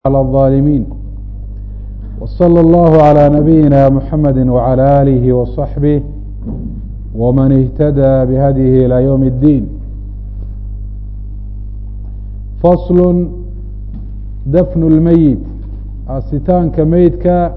على الظالمين وصلى الله على نبينا محمد وعلى آله وصحبه ومن اهتدى بهديه إلى يوم الدين فصل dفن الميت asitaanka meydka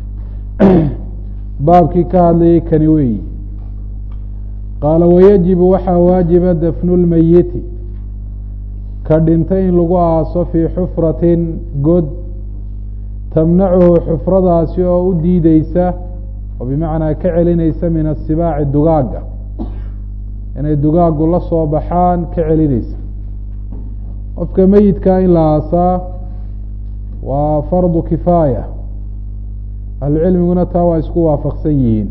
baabkii ka hadlayay kani weeyi qaala wayajibu waxaa waajiba dafnu lmeyiti ka dhintay in lagu aaso fii xufratin god tamnacuhu xufradaasi oo u diideysa oo bimacnaa ka celinaysa min asibaaci dugaagga inay dugaaggu la soo baxaan ka celinaysa qofka meyidka in la aasaa waa fardu kifaaya ahlucilmiguna taa waa isku waafaqsan yihiin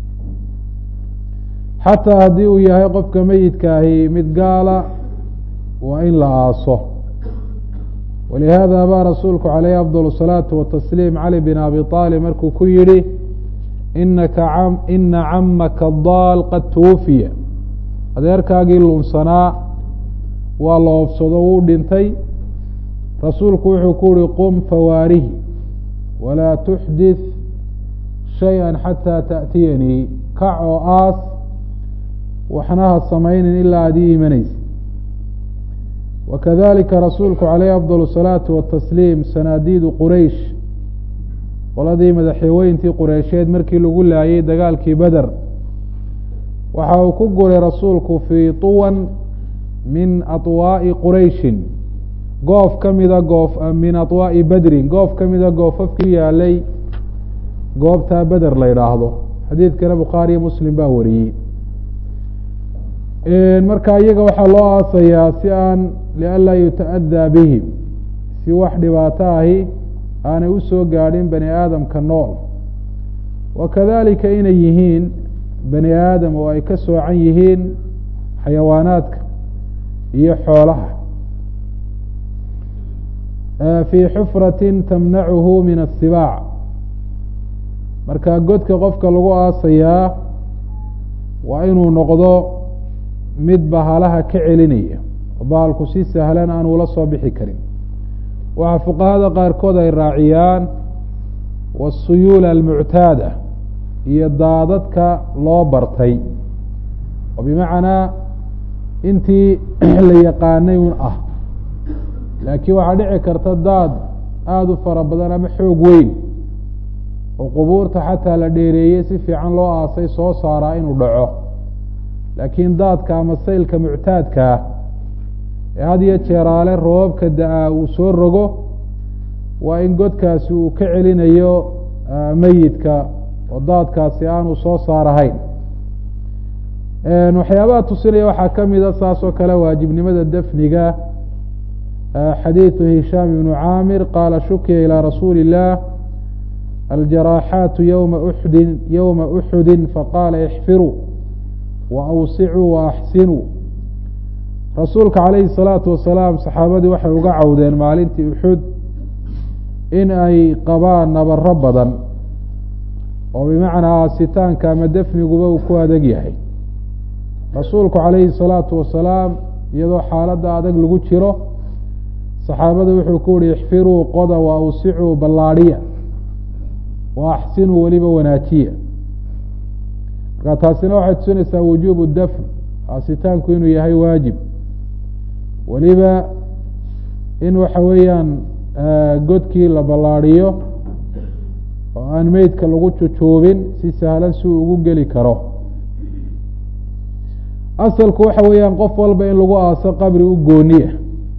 xataa haddii uu yahay qofka meyidkaahi mid gaala waa in la aaso walihaada baa rasuulku calayhi afdal الsalaatu watasliim cali bin abi aalib markuu ku yihi inaka ina camaka daal qad twufiya adeerkaagii lunsanaa waa la oofsado wuu dhintay rasuulku wuxuu ku uhi qum fawaarihi walaa tuxdith shayئa xataa taأtiyanii kac oo aas waxna ha samaynin ilaa aad ii imanaysa wakadalika rasuulku calayhi afdal الsalaatu watasliim sanaadiidu quraysh qoladii madaxweyntii qureysheed markii lagu laayay dagaalkii beder waxa uu ku guray rasuulku fii طuwan min aطwaaءi qurayshin goof ka mida goof min aطwaaءi bedrin goof ka mida goofafkii yaalay goobtaa beder la yidhaahdo xadiidkana bukhaariyo muslim baa wariyey marka iyaga waxaa loo aasayaa si aan lianlaa yuta'adaa bihim si wax dhibaato ahi aanay usoo gaadhin bani aadamka nool wakadalika inay yihiin bani aadam oo ay ka soocan yihiin xayawaanaadka iyo xoolaha fii xufratin tamnacuhu min asibaac marka godka qofka lagu aasayaa waa inuu noqdo mid bahalaha ka celinaya oo bahalku si sahlan aan ula soo bixi karin waxaa fuqahada qaarkood ay raaciyaan wasuyuula almuctaada iyo daadadka loo bartay oo bimacnaa intii la yaqaanay un ah laakiin waxaa dhici karta daad aada u fara badan ama xoog weyn oo qubuurta xataa la dheereeyey si fiican loo aasay soo saaraa inuu dhaco laakiin daadka ama saylka muctaadkaa ee had iyo jeeraale roobabka da-aa uu soo rogo waa in godkaasi uu ka celinayo meyidka oo daadkaasi aanu soo saarahayn waxyaabaha tusinaya waxaa ka mida saas oo kale waajibnimada dafniga xadiiثu hishaam ibnu caamir qaala shukiya ilى rasuuli الlah aljaraaxaatu ywma uxudin ywma uxudi faqaala ixfiruu waawsicuu waaxsinuu rasuulka calayhi الsalaatu wasalaam saxaabadii waxay uga cawdeen maalintii uxud in ay qabaan nabaro badan oo bimacnaa aasitaanka ama defniguba uu ku adeg yahay rasuulku calayhi الsalaatu wasalaam iyadoo xaaladda adag lagu jiro saxaabada wuxuu ku uhi ixfiruu qoda wa awsicuu ballaadhiya wa axsinuu weliba wanaajiya marka taasina waxay tusinaysaa wujuubu dafn aasitaanku inuu yahay waajib weliba in waxa weeyaan godkii la ballaadhiyo oo aan meydka lagu jujuubin si sahlan si uu ugu geli karo asalku waxa weeyaan qof walba in lagu aaso qabri u gooniya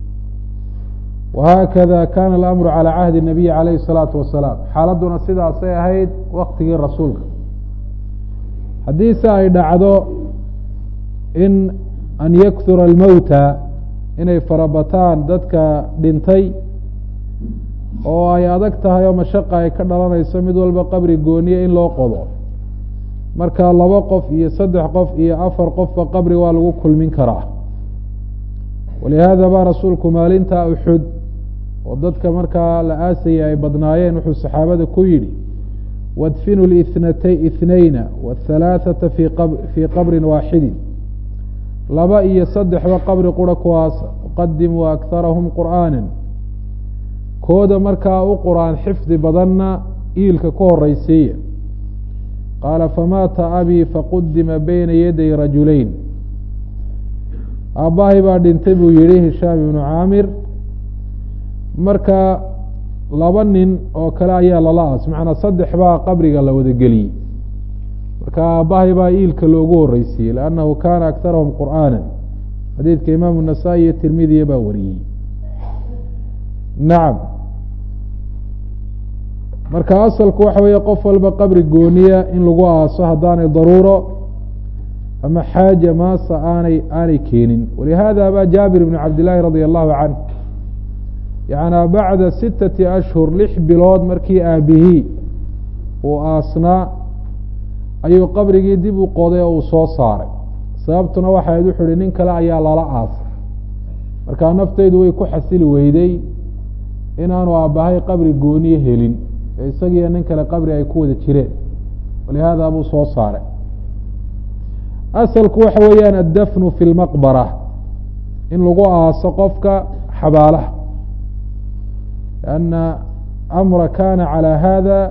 whakada kana alamru calى cahdi الnabiyi calayhi الsalaatu wasalaam xaaladuna sidaasay ahayd waktigii rasuulka haddii se ay dhacdo in an yakhura almowta inay farabataan dadka dhintay oo ay adag tahay oo mashaqa ay ka dhalanayso mid walba qabri gooniye in loo qodo marka laba qof iyo saddex qof iyo afar qofba qabri waa lagu kulmin karaa walihaada baa rasuulku maalinta uxud oo dadka markaa la aasayay ay badnaayeen wuxuu saxaabada ku yidhi wadfinu lithnatay ithnayna wahalaaثata fi fii qabrin waaxidin laba iyo saddexba qabri qura kuwaas qadimuu akharahum qur'aana kooda markaa u qur-aan xifdi badanna iilka ka horeysiiya qaala famaata abii faqudima bayna yaday rajulayn aabbahay baa dhintay buu yihi hishaam ibnu caamir marka laba nin oo kale ayaa lala aas macnaa saddex baa qabriga la wada geliyey marka aabbahay baa iilka loogu horeysiiyey liannahu kaana aktarahum qur'aana xadiidka imaamu nasaa-i iyo tirmidiya baa wariyey nacam marka asalku waxa weeye qof walba qabri gooniya in lagu aaso haddaanay daruuro ama xaaja maasa aanay aanay keenin walihada ba jaabir ibn cabd llaahi radia allahu canh yaعnaa bacda sitati ashhur lix bilood markii aabihii uu aasnaa ayuu qabrigii dib u qoday oo uu soo saaray sababtuna waxay ahayd wuxu uhi nin kale ayaa lala aasay markaa nafteydu way ku xasili weyday inaanu aabbahay qabri gooniye helin ee isagiiyo nin kale qabri ay ku wada jireen walihaada buu soo saaray asalku waxa weeyaan addafnu fi lmaqbara in lagu aaso qofka xabaalaha lianna amra kana calى hada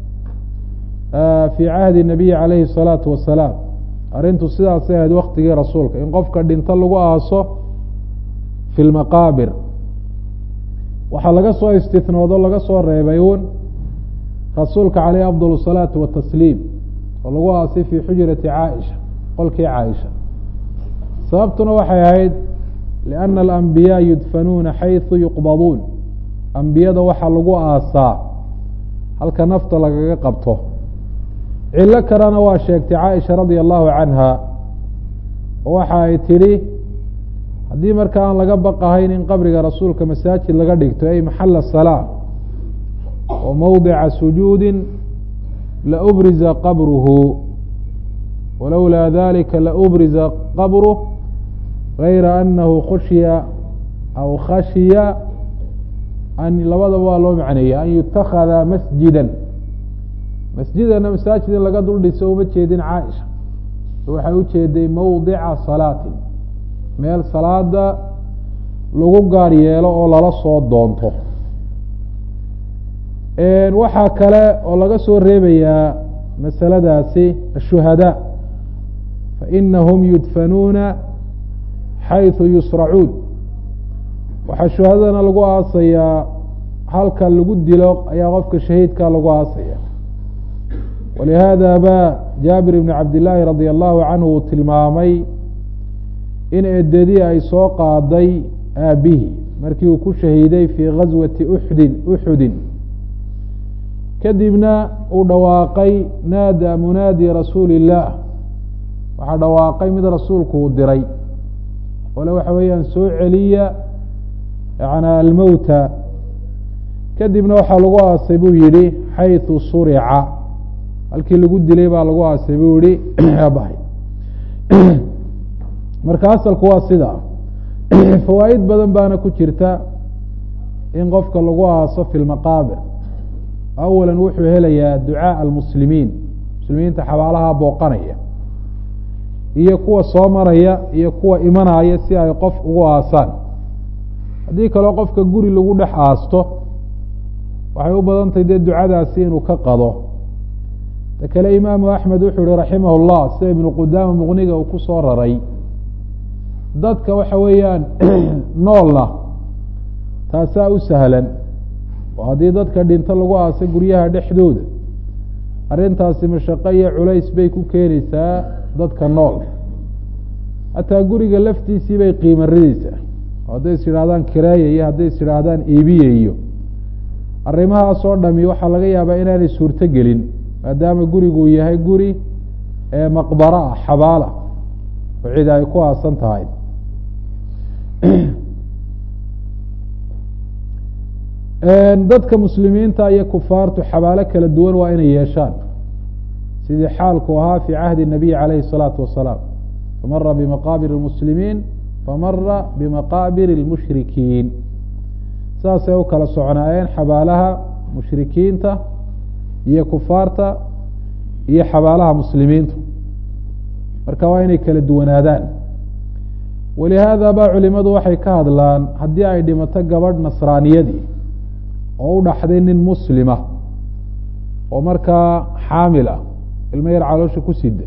fi cahdi الnabiyi calayhi الsalaatu wasalaam arrintu sidaasay ahayd waktigii rasuulka in qofka dhinto lagu aaso fi lmaqaabir waxaa laga soo istinoodo laga soo reebay un rasuulka caleyh afdal الsalaatu watasliim oo lagu aasay fi xujrati caaisha qolkii caaisha sababtuna waxay ahayd lianna alambiyaa yudfanuuna xayثu yuqbaduun ambiyada waxaa lagu aasaa halka nafta lagaga qabto cilo kalena waa sheegtay caaisha radia allahu canha oo waxa ay tidhi haddii marka aan laga baqahayn in qabriga rasuulka masaajid laga dhigto ay maxala salaa oo mowdica sujuudi laubriza qabruhu walowlaa dalika laubriza qabruh gayra anahu khushiya aw khashiya an labadaba waa loo macneeyey an yutakada masjida masjidana masaajid in laga dul dhiso uma jeedin caaisha waxay u jeeday mowdica salaatin meel salaada lagu gaar yeelo oo lala soo doonto waxaa kale oo laga soo reebayaa masaladaasi ashuhadaa fainahum yudfanuuna xayثu yusracuun waxaa shuhadadana lagu aasayaa halka lagu dilo ayaa qofka shahiidka lagu aasaya walihada ba jaabir ibn cabd illaahi radi allahu canhu uu tilmaamay in edadii ay soo qaaday aabihi markii uu ku shahiiday fii gaswati uxdin uxudin kadibna uu dhawaaqay naada munaadi rasuuli illaah waxaa dhawaaqay mid rasuulku uu diray ole waxa weeyaan soo celiya yana almowta kadibna waxaa lagu aasay buu yihi xayثu surica halkii lagu dilay baa lagu aasay buu yihi abahay marka asalku waa sida fawaa'id badan baana ku jirta in qofka lagu aaso fi lmaqaabir awala wuxuu helayaa ducaaء almuslimiin muslimiinta xabaalaha booqanaya iyo kuwa soo maraya iyo kuwa imanaya si ay qof ugu aasaan haddii kaleo qofka guri lagu dhex aasto waxay u badan tahay dee ducadaasi inuu ka qado ta kale imaamu axmed wuxuu yihi raximah اllah sida ibnu qudaama muqniga uu ku soo raray dadka waxa weeyaan noolna taasaa u sahlan oo haddii dadka dhinto lagu aasay guryaha dhexdooda arrintaasi mashaqo iyo culays bay ku keenaysaa dadka nool hataa guriga laftiisii bay qiima rideysaa hadday is yidhahdaan kireeya iyo hadday is yidhaahdaan iibiye iyo arrimahaas oo dhami waxaa laga yaabaa inaanay suurto gelin maadaama gurigu yahay guri ee maqbaro ah xabaala oo cid ay ku aasan tahay dadka muslimiinta iyo kufaartu xabaalo kala duwan waa inay yeeshaan sidii xaalku ahaa fi cahdi الnabiy calayhi الsalaatu wasalaam famara bimaqaabir اlmuslimiin famara bimaqaabir اlmushrikiin saasay u kala socnaayeen xabaalaha mushrikiinta iyo kufaarta iyo xabaalaha muslimiintu marka waa inay kala duwanaadaan walihaada ba culimadu waxay ka hadlaan haddii ay dhimato gabadh nasraaniyadii oo u dhaxday nin muslima oo markaa xaamil ah ilmo yar caloosha ku sida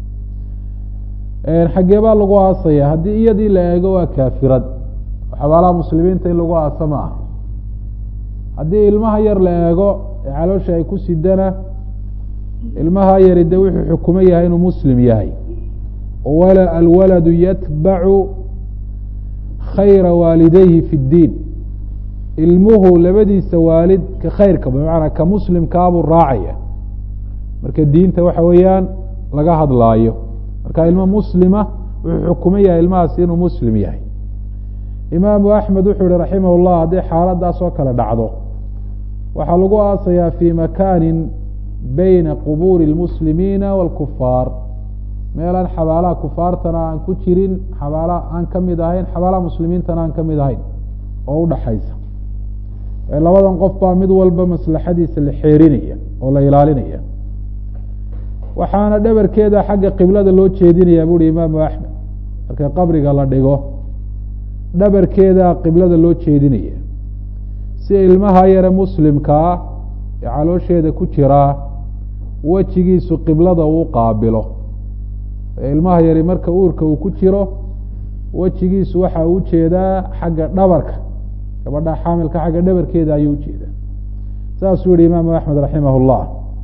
xaggee baa lagu aasaya haddii iyadii la eego waa kaafirad xabaalaha muslimiinta in lagu aasa ma aha haddii ilmaha yar la eego ee caloosha ay ku sidana ilmaha yari de wuxuu xukumo yahay inuu muslim yahay alwaladu yatbacu khayra waalidayhi fi اddiin ilmuhu labadiisa waalid ka khayrka bimacnaa ka muslimkaabuu raacaya marka diinta waxa weeyaan laga hadlaayo marka ilmo muslima wuxuu xukumo yahay ilmahaasi inuu muslim yahay imaamu axmed wuxuu yihi raximah اllah haddii xaaladaas oo kale dhacdo waxaa lagu aasayaa fi makani bayna qubuuri اlmuslimiina wاlkufaar meelaan xabaalaha kufaartana aan ku jirin xabaalaha aan ka mid ahayn xabaalaha muslimiintana aan ka mid ahayn oo udhaxaysa labadan qof baa mid walba maslaxadiisa la xeerinaya oo la ilaalinaya waxaana dhabarkeeda xagga qiblada loo jeedinaya buuhi imaamu axmed marka qabriga la dhigo dhabarkeeda qiblada loo jeedinaya si ilmaha yare muslimkaa ee caloosheeda ku jiraa wejigiisu qiblada uu qaabilo ilmaha yari marka uurka uu ku jiro wejigiisu waxa uu ujeedaa xagga dhabarka gabadha xaamilka xagga dhabarkeeda ayuu ujeedaa saasuu yihi imaamu axmed raximah اllah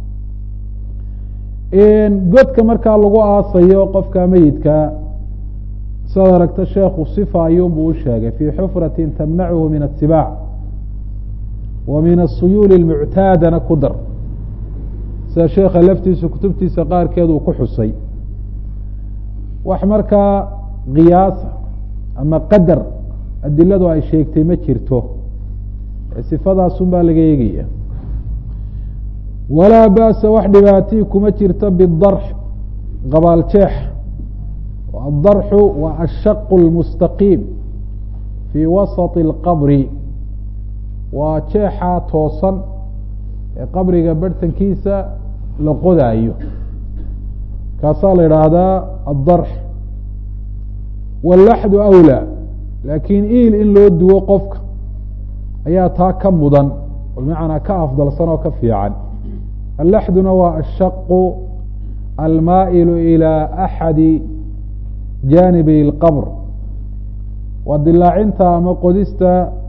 godka markaa lagu aasayo qofka meyidka sidaad aragta sheekhu sifa ayuunbuu u sheegay fii xufrati tamnachu min atibaac wa min asuyuuli اlmuctaadana ku dar sida sheekha laftiisa kutubtiisa qaarkeed uu ku xusay wax markaa qiyaasa ama qadar adiladu ay sheegtay ma jirto sifadaasun baa laga eegaya walaa ba'sa wax dhibaatii kuma jirto bidarx qabaaljeex adarxu waa ashaqu lmustaqiim fii wasati اlqabri waa jeexaa toosan ee qabriga barhtankiisa la qodaayo kaasaa la idhaahdaa addarx wallaxdu awlaa laakiin iil in loo duwo qofka ayaa taa ka mudan bimacnaa ka afdalsan oo ka fiican allaxduna waa ashaqu almaa'ilu ilaa axadi jaanibi اlqabr waa dilaacinta ama qodista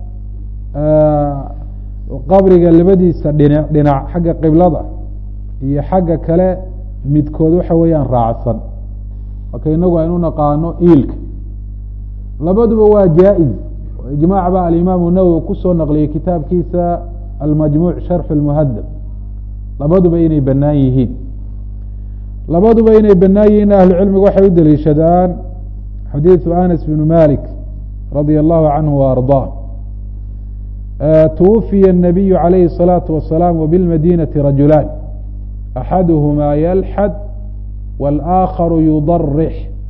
qabriga labadiisa dhinac dhinac xagga qiblada iyo xagga kale midkood waxa weeyaan raacsan marka inagu aynu naqaano iilka labaduba waa jaa-iz ijmaac ba alimaamu nawowi kusoo naqliyey kitaabkiisa almajmuuc sharxu lmuhadab labaduba inay banaan yihiin labaduba inay banaan yihiin ahlucilmigu waxay u deliishadaan xadiidu anas bnu malik radia allahu canhu wa ardaa twufiya الnabiyu عalayhi الصalaaةu wasalaam wbilmadinati rajulaan axaduhmaa yalxad wاlآakharu yudarix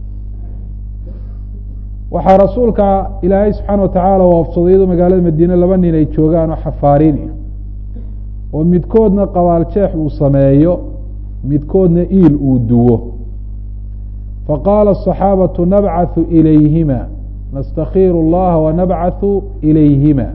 waxaa rasuulka ilaahay subxaana watacaala waafsaday iyadoo magaalada madiine laba nin ay joogaan oo xafaariin oo midkoodna qabaaljeex uu sameeyo midkoodna iil uu duwo faqaala الصaxaabaةu nabcaثu ilayhima nastakiiru اllaha wanabcaثu ilayhima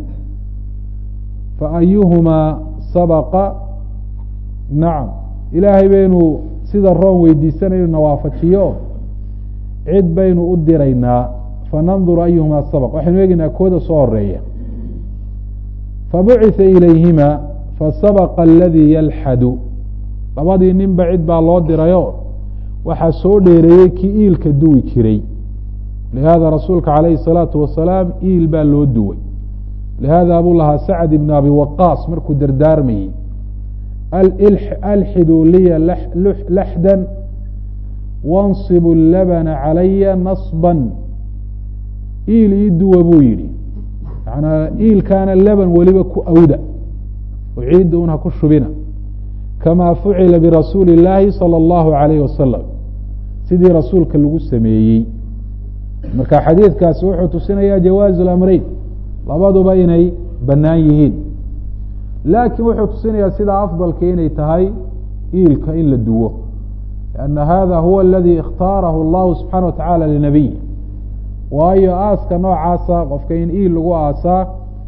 faayuhumaa sabaqa nacam ilaahay baynu sida roon weydiisanay inu na waafajiyo cid baynu u diraynaa fananduru ayuhumaa sabaq waxaynu eegeynaa kooda soo horeeya fabucitha ilayhima fasabaqa aladii yalxadu labadii ninba cid baa loo dirayo waxaa soo dheereeyey kii iilka duwi jiray lihaada rasuulka calayhi الsalaatu wasalaam iil baa loo duway lihada buu lahaa sacd ibn abi waqaas markuu dardaarmayey alxiduu liya laxda wanصibu labna calaya naصba iil ii duwa buu yihi manaa iilkaana laban weliba ku awda oo ciidda un ha ku shubina kama fucila birasuuli اllaahi salى اllahu عalayh wasalam sidii rasuulka lagu sameeyey marka xadiidkaasi wuxuu tusinaya jawaaز اlamreyn labaduba inay bannaan yihiin laakiin wuxuu tusinayaa sida afdalka inay tahay iilka in la duwo lianna hada huwa aladi ikhtaarahu allahu subxaana wa tacaala linabiy waayo aaska noocaasa qofka in iil lagu aasaa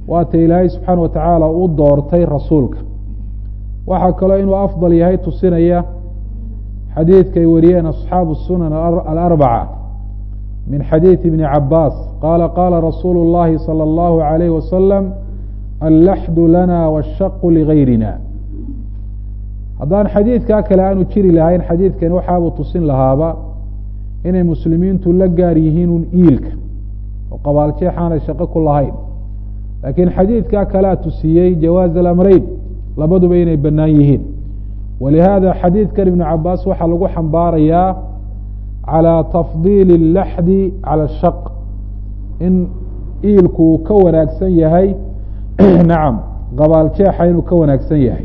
waata ilaahay subxaana watacaala u doortay rasuulka waxaa kaloo inuu afdal yahay tusinaya xadiidka ay wariyeen asxaabu sunan alarbaca min xadiidi ibni cabaas qaala qaala rasuulu اllahi salى اllahu عalayh wasalam allaxdu lana washaqu ligayrina haddaan xadiidkaa kale aanu jiri lahayn xadiidkani waxaabuu tusin lahaaba inay muslimiintu la gaar yihiin un iilka oo qabaaljeex aanay shaqo ku lahayn laakiin xadiidkaa kalea tusiyey jawaaz alamreyn labaduba inay bannaan yihiin walihaada xadiidkan ibnu cabaas waxaa lagu xambaarayaa calى tafdiili اlaxdi calى shaq in iilku uu ka wanaagsan yahay nacam qabaaljeexa inuu ka wanaagsan yahay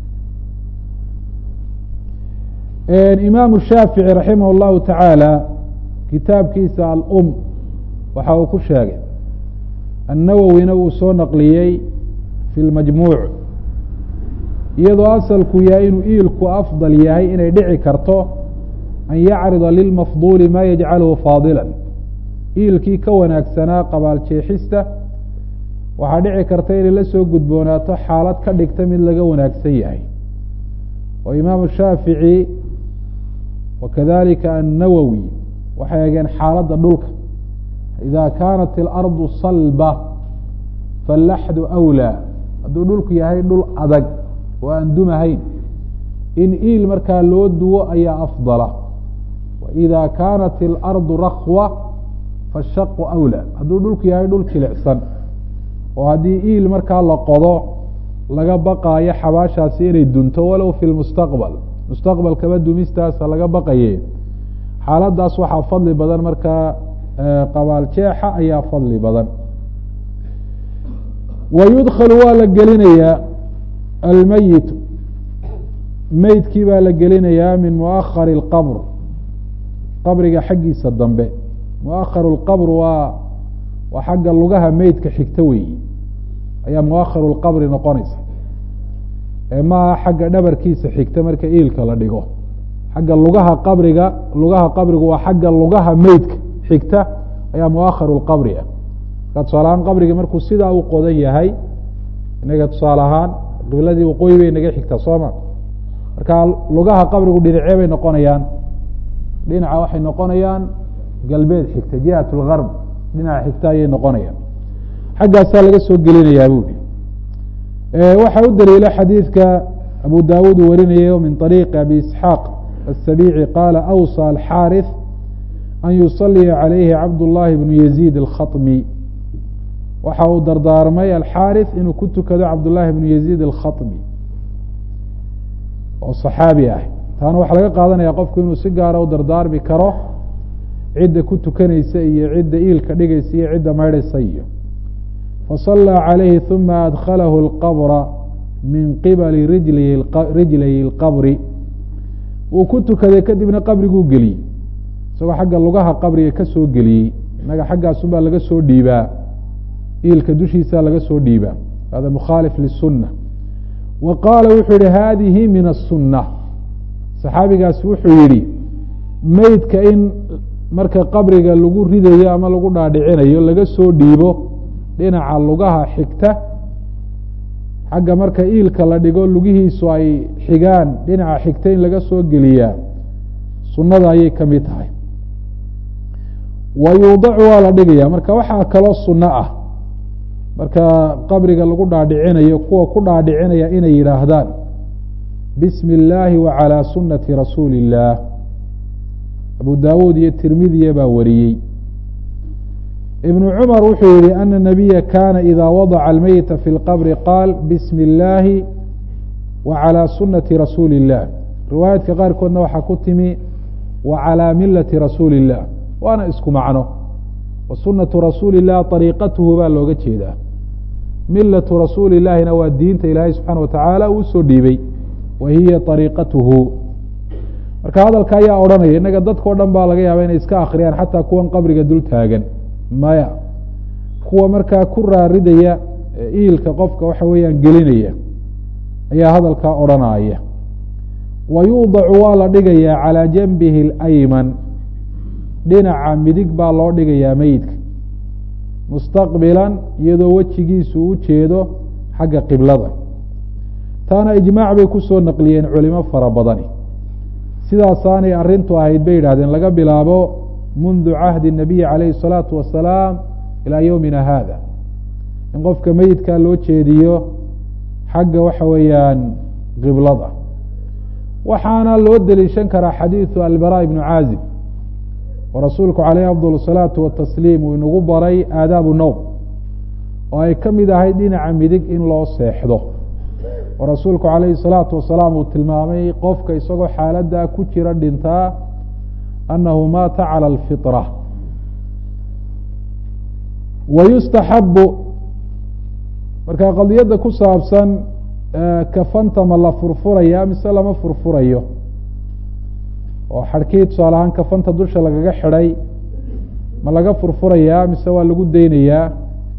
imaamu shaafici raximah اllahu tacaala kitaabkiisa alum waxa uu ku sheegay annawowina uu soo naqliyey fi lmajmuuc iyadoo asalku yahay inuu iilku afdal yahay inay dhici karto an yacrida lilmafduuli ma yajcaluhu faadila iilkii ka wanaagsanaa qabaaljeexista waxaa dhici karta inay la soo gudboonaato xaalad ka dhigta mid laga wanaagsan yahay oo imaamu shaafici wakadalika annawowi waxay egeen xaaladda dhulka ida kaanat ilardu salba fallaxdu awlaa hadduu dhulku yahay dhul adag oo aan dumahayn in iil markaa loo duwo ayaa afdala waida kaanat ilardu rakwa fashaqu awlaa hadduu dhulku yahay dhul jilicsan oo haddii iil markaa la qodo laga baqaayo xabaashaasi inay dunto walow fi lmustaqbal mustaqbalkaba dumistaasa laga baqaye xaaladaas waxaa fadli badan markaa qabaaljeexa ayaa fadli badan wa yudkhalu waa la gelinayaa almeyit meydkii baa la gelinayaa min muahari اlqabr qabriga xaggiisa dambe muaharu اlqabr waa waa xagga lugaha meydka xigta weeyi ayaa muaharu اlqabri noqonaysa ee maaha xagga dhabarkiisa xigta marka iilka la dhigo xagga lugaha qabriga lugaha qabrigu waa xagga lugaha meydka xigta ayaa muaharu lqabri ah marka tusaale ahaan qabriga markuu sidaa u qodan yahay inaga tusaale ahaan qibladii waqooyi bay naga xigtaa sooma marka lugaha qabrigu dhinacee bay noqonayaan dhinaca waxay noqonayaan galbeed xigta jihat lgarb dhinaca xigta ayay noqonayaan xaggaasaa laga soo gelinayaa buui waxaa u daliila xadiidka abu dawuud uu warinayo min طariiqi abi isxaaq aلsabici qaala awsى alxaariث an yusaliya calayhi cabdullahi bnu yaziid alkhaطmi waxa uu dardaarmay alxaariث inuu ku tukado cabdullahi bnu yaziid alkhaطmi oo صaxaabi ah taana waxaa laga qaadanaya qofku inuu si gaara u dardaarmi karo cidda ku tukanaysa iyo cidda iilka dhigaysa iyo cidda maydhaysa iyo faصalى عalayhi ثuma adklahu اlqabra min qibali rijlayi اlqabri wuu ku tukaday kadibna qabriguu geliyey isagoo xagga lugaha qabriga ka soo geliyey inaga xaggaasunbaa laga soo dhiibaa iilka dushiisa laga soo dhiibaa hada mukhaalif liلsuna wa qaala wuxuu yihi hadihi min الsuna saxaabigaasi wuxuu yihi meydka in marka qabriga lagu ridayo ama lagu dhaadhicinayo laga soo dhiibo dhinaca lugaha xigta xagga marka iilka la dhigo lugihiisu ay xigaan dhinaca xigta in laga soo geliyaa sunnada ayay ka mid tahay wa yuudacu waa la dhigaya marka waxaa kaloo sunno ah marka qabriga lagu dhaadhicinayo kuwa ku dhaadhicinaya inay yidhaahdaan bismi illaahi wa calaa sunnati rasuuli illaah abu daawuud iyo tirmidiya baa wariyey ibnu cumar wuxuu yihi ana nabiya kana ida wadaca almeyta fi lqabri qaal bismi illaahi wa calaa sunati rasuuli illah riwaayaadka qaarkoodna waxaa ku timi wa calaa milati rasuuli illah waana isku macno wa sunatu rasuuli illah ariiqatuhu baa looga jeedaa milatu rasuuli illahina waa diinta ilaahay subxaana wa tacaala uu soo dhiibey wa hiya ariiqatuhu marka hadalka ayaa odhanaya innaga dadkao dhan baa laga yaaba inay iska akriyaan xataa kuwan qabriga dul taagan maya kuwa markaa ku raaridaya iilka qofka waxa weeyaan gelinaya ayaa hadalkaa odhanaya wa yuudacu waa la dhigayaa calaa janbihi اlayman dhinaca midig baa loo dhigayaa meydka mustaqbilan iyadoo wejigiisu u jeedo xagga qiblada taana ijmaac bay kusoo naqliyeen culimo fara badani sidaasaanay arrintu ahayd bay yidhahdeen laga bilaabo mundu cahdi الnabiyi calayhi الsalaatu wasalaam ilaa yowmina hada in qofka meyidkaa loo jeediyo xagga waxa weeyaan qiblada waxaana loo deliishan karaa xadiidu albara ibnu caazib oo rasuulku calayh afdal الsalaatu watasliim uu inagu baray aadaabu nowm oo ay ka mid ahayd dhinaca midig in loo seexdo oo rasuulku calayhi الsalaatu wasalaam uu tilmaamay qofka isagoo xaaladdaa ku jira dhintaa annahu maata calى اlfiطra wayustaxabu marka qadiyadda ku saabsan kafanta ma la furfuraya mise lama furfurayo oo xadhkii tusaale ahaan kafanta dusha lagaga xidhay ma laga furfurayaa mise waa lagu daynayaa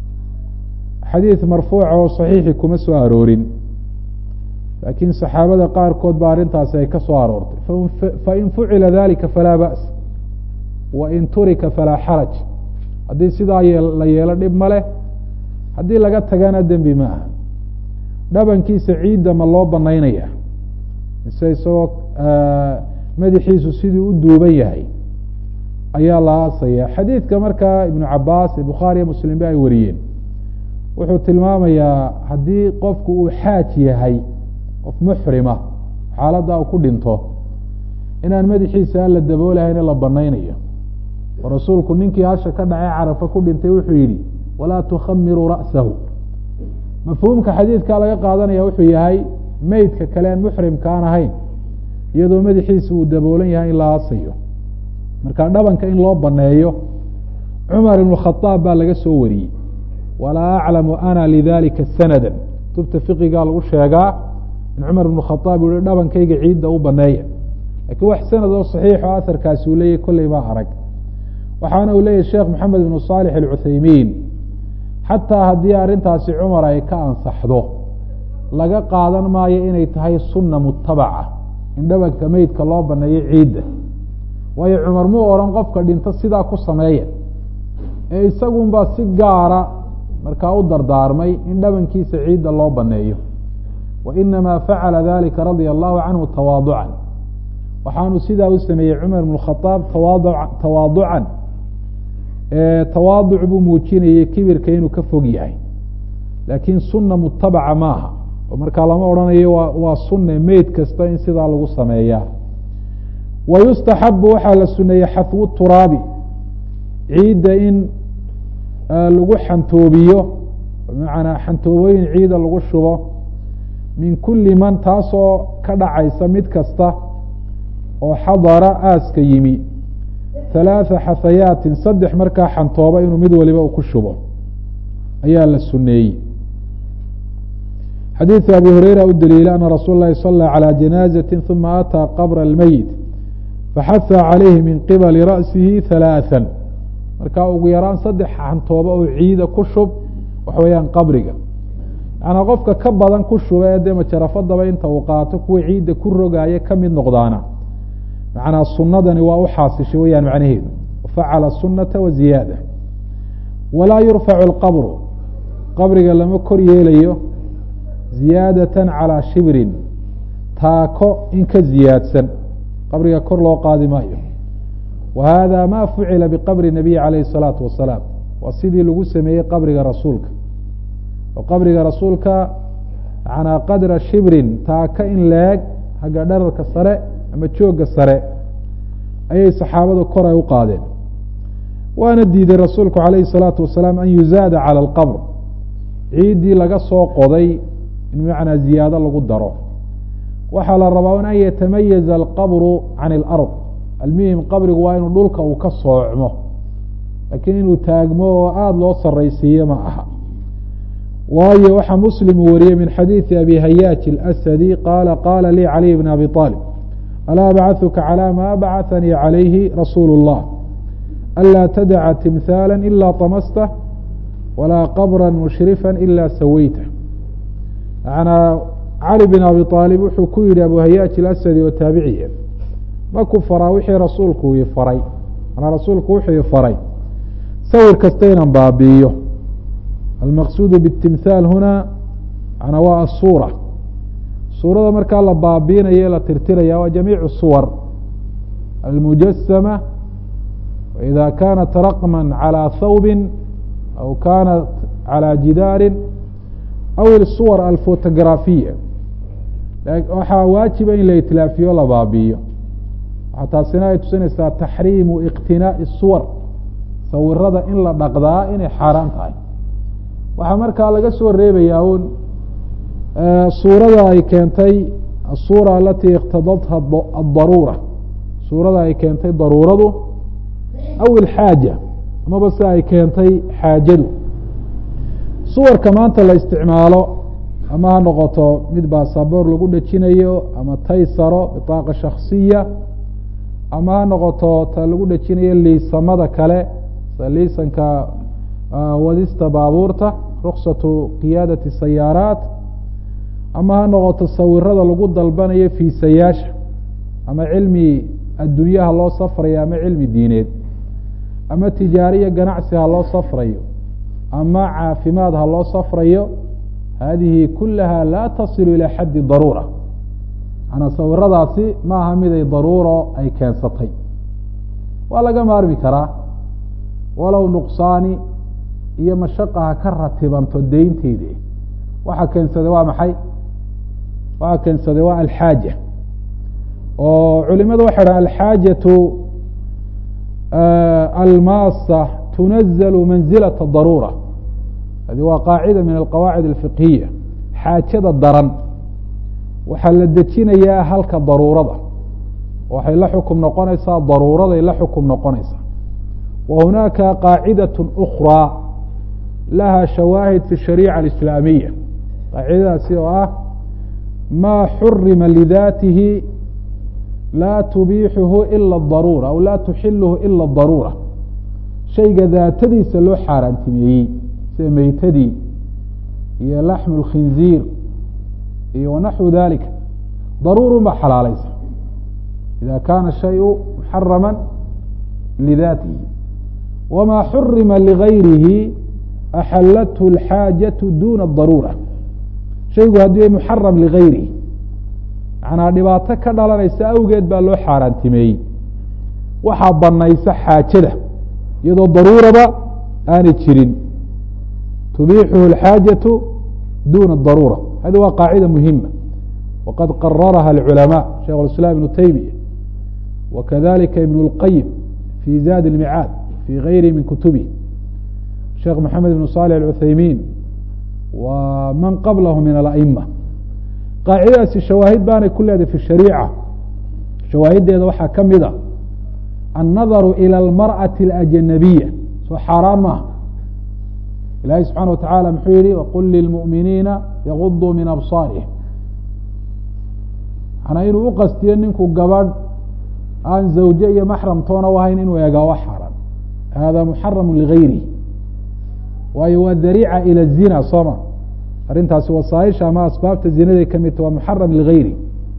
xadiid marfuuca oo saxiixi kuma soo aroorin laakiin saxaabada qaarkood ba arrintaasi ay ka soo aroortay fain fucila dalika falaa ba's wain turika falaa xaraj haddii sidaa la yeelo dhib ma leh haddii laga tagana dembi ma aha dhabankiisa ciidda ma loo banaynaya mise isagoo madaxiisu sidii u duuban yahay ayaa la aasaya xadiidka markaa ibnu cabaas ee bukhaariya muslim ba ay wariyeen wuxuu tilmaamayaa haddii qofku uu xaaj yahay qof muxrima xaaladda uu ku dhinto inaan madaxiisa aan la daboolahayne la banaynayo oo rasuulku ninkii hasha ka dhacay carafa ku dhintay wuxuu yidhi walaa tukhamiruu ra'sahu mafhuumka xadiidkaa laga qaadanaya wuxuu yahay meydka kale aan muxrimka aan ahayn iyadoo madaxiisa uu daboolan yahay in la aasayo marka dhabanka in loo baneeyo cumar ibnu khadaab baa laga soo wariyey walaa aclamu ana lidalika sanada kutubta fiqigaa lagu sheegaa in cumar ibnu khadaab uu yihi dhabankayga ciidda u baneeya lakiin wax sanad oo saxiixo aharkaasi uu leeyahy kolley baa arag waxaana uu leeyahy sheekh maxamed ibnu saalix alcuthaymiin xataa haddii arrintaasi cumar ay ka ansaxdo laga qaadan maayo inay tahay sunna mutabaca in dhabanka meydka loo baneeyo ciidda waayo cumar muu odhan qofka dhinto sidaa ku sameeya ee isagunbaa si gaara markaa u dardaarmay in dhabankiisa ciidda loo baneeyo wa inamaa facala dalika radia allahu canhu tawaaducan waxaanu sidaa u sameeyey cumar ibn khadaab tawaadu tawaaducan tawaaduc buu muujinayey kibirka inuu ka fog yahay laakiin sunna mutabaca maaha oo markaa lama odhanayo wa waa sunne meyd kasta in sidaa lagu sameeyaa wa yustaxabu waxaa la suneeyey xafwu turaabi ciidda in lagu xantoobiyo bimacnaa xantoobooyin ciida lagu shubo min kuli man taasoo ka dhacaysa mid kasta oo xadara aaska yimi halaatha xahayaatin saddex markaa xantooba inuu mid waliba u ku shubo ayaa la suneeyey xadiiثu abi hureyra u daliila ana rasuul اlahi salى calى janaaزati ثuma ataa qabra اlmeyit faxaha calayhi min qibali ra'sihi halaaثa markaa ugu yaraan saddex xantooba oo ciida ku shub waxa weeyaan qabriga yanaa qofka ka badan ku shuba ee dee majarafadaba inta uu qaato kuwa ciidda ku rogaaya ka mid noqdaana macnaa sunadani waa u xaasishay weyaan macnaheedu facala sunata wa ziyaada walaa yurfacu اlqabru qabriga lama kor yeelayo ziyaadatan calaa shibrin taako in ka ziyaadsan qabriga kor loo qaadi maayo wa hada ma fucila biqabri nabiyi calayhi الsalaatu wasalaam waa sidii lagu sameeyey qabriga rasuulka oo qabriga rasuulka manaa qadra shibrin taaka in leeg hagga dherarka sare ama joogga sare ayay saxaabadu kor ay u qaadeen waana diiday rasuulku calayhi الsalaatu wasalaam an yuzaada calى اlqabr ciiddii laga soo qoday in macnaa ziyaado lagu daro waxaa la rabaa an yatamayaza alqabru can اlard almuhim qabrigu waa inuu dhulka uu ka soocmo laakiin inuu taagmo oo aada loo saraysiiyo ma aha waayo waxaa muslim uu wariyey min xadiiثi abi hayaaj اlasadi qaala qaala lii caliy bn abi طaalib alaa abcaثuka calى ma bacahanii calayhi rasuulu الlah anlaa tadaca timhaala ila طamastah walaa qabra mushrifa ila saweyta manaa cali bin abi aalib wuxuu ku yihi abu hayaaj ilasadi oo taabiciya ma ku faraa wixii rasuulku ii faray manaa rasuulku wuxuu i faray sawir kasta inaan baabi'iyo almaqsuudu biاtimhaal huna manaa waa asuura suurada markaa la baabiinaya la tirtiraya waa jamiicu suwar almujasama waida kanat raqma calى thawbi aw kanat calى jidaari aw isuwar alfotografiya waxaa waajiba in la itlaafiyo la baabi'iyo waxaa taasina ay tusinaysaa taxriimu iqtinaa'i suwar sawirada in la dhaqdaa inay xaaraan tahay waxaa markaa laga soo reebayaa un suurada ay keentay asuura alatii iqtadatha adaruura suurada ay keentay daruuradu aw ilxaaja amaba si ay keentay xaajadu suwarka maanta la isticmaalo ama ha noqoto mid baasaboor lagu dhejinayo ama taysaro bitaaqa shaksiya ama ha noqoto ta lagu dhejinayo liisamada kale sida liisanka wadista baabuurta ruksatu qiyaadati sayaaraat ama ha noqoto sawirada lagu dalbanayo fiisayaasha ama cilmi addunyaha loo safrayo ama cilmi diineed ama tijaariya ganacsi ha loo safrayo ama caafimaad ha loo safrayo hadihi kulaha laa tasilu ilى xaddi daruura manaa sawiradaasi ma aha miday daruuro ay keensatay waa laga maarmi karaa walow nuqsaani iyo mashaqa ha ka ratibanto deynteedi waxaa keensaday waa maxay waxaa keensaday waa alxaaja oo culimadu waxay dhaha alxaajatu almaasa tunazalu manzilaة daruura hadi waa qaacida min alqawaacid alfiqhiya xaajada daran waxaa la dejinayaa halka daruurada waxay la xukum noqonaysaa daruuraday la xukum noqonaysaa wa hunaaka qaacidaة أkrىa laha shawaahid fi الshariica alislaamiya qaacidadaasi oo ah maa xurima lidaatihi laa tubiixuhu ila اdaruura aw laa tuxiluhu ila اdaruura shayga daatadiisa loo xaaraantimeeyey sida meytadii iyo laxmu اlkhinziir iyo wanaxwu dalika daruurun baa xalaalaysa ida kana shayu muxarama lidaatihi wama xurima ligayrihi axalathu اlxaajaةu duna daruura shaygu haddii ay muxaram ligayrihi macnaa dhibaato ka dhalanaysa awgeed baa loo xaaraantimeeyey waxaa banaysa xaajada iyadoo daruuraba aanay jirin tubixuhu اlxaajaةu duna daruura hadi waa qaacida muhima waqad qararaha اlculamaء sheikh اiسlam ibnu taymiya wakadalika ibn اlqayim fi zad اlmicaad fi gayri min kutubih sheekh maxamed ibn salح اcuthaymin wa man qablahu min alأma qaacidadaasi shawaahid baanay ku leedahay fi shariica shawaahiddeeda waxaa ka mid a annadaru ilى اlmarأaةi اlأjanabiya soo xaaraan maaha ilahi subxaana wa taعala muxuu yihi wqul lilmuؤminiina yaguduu min abصaarihim manaa inuu uqastiyo ninku gabadh aan zawje iyo maxram toona u ahayn inuu eegaa wa xaaraan hada muxaramu ligayrihi waayo waa dariica ilى الzina sooma arrintaasi wasaaisha ama asbaabta zinaday ka midta waa muxaram ligayri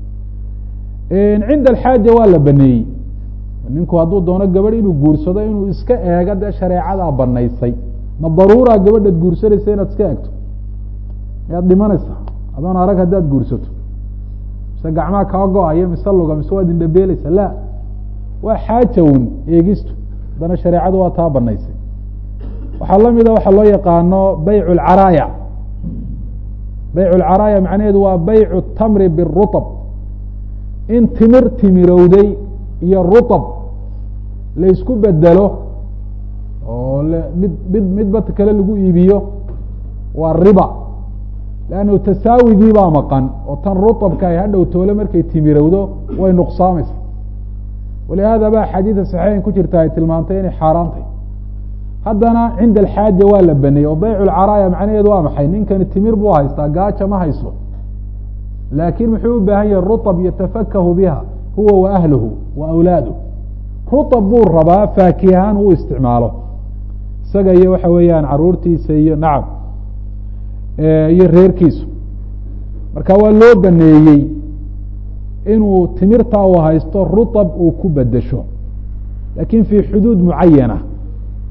cinda alxaaja waa la baneeyey ninku hadduu doono gabadh inuu guursado inuu iska eego dee shareecadaa banaysay ma daruura gabadhaad guursanaysa inaad iska eegto miyaad dhimanaysaa adoon arag haddaad guursato mise gacmaha kaa go-ayo mise luga mise waad indhabeeleysa la waa xaaja un eegistu haddana shareecadu waa taa banaysay waxaa la mida waxaa loo yaqaano bayc اlcaraaya bayc اlcaraaya macnaheedu waa baycu tamri biruطb in timir timirowday iyo ruطb laysku bedelo oo mid mid midba kale lagu iibiyo waa riba lannu tasaawigii baa maqan oo tan ruطbka ay hadhow toole markay timirowdo way nuqsaamaysa walihaada ba xadiida saxiixin ku jirta ay tilmaantay inay xaaraantay haddana cinda alxaaja waa la baneeyey oo bayc lcaraaya macnaheedu waa maxay ninkani timir buu haystaa gaaja ma hayso laakiin muxuu u baahan yahay ruطb yatafakahu biha huwa wa ahluhu wa awlaaduh ruطb buu rabaa faakihaan uu isticmaalo isaga iyo waxa weeyaan caruurtiisa iyo nacam iyo reerkiisu marka waa loo baneeyey inuu timirtaa uu haysto ruطb uu ku bedesho lakin fi xuduud mucayana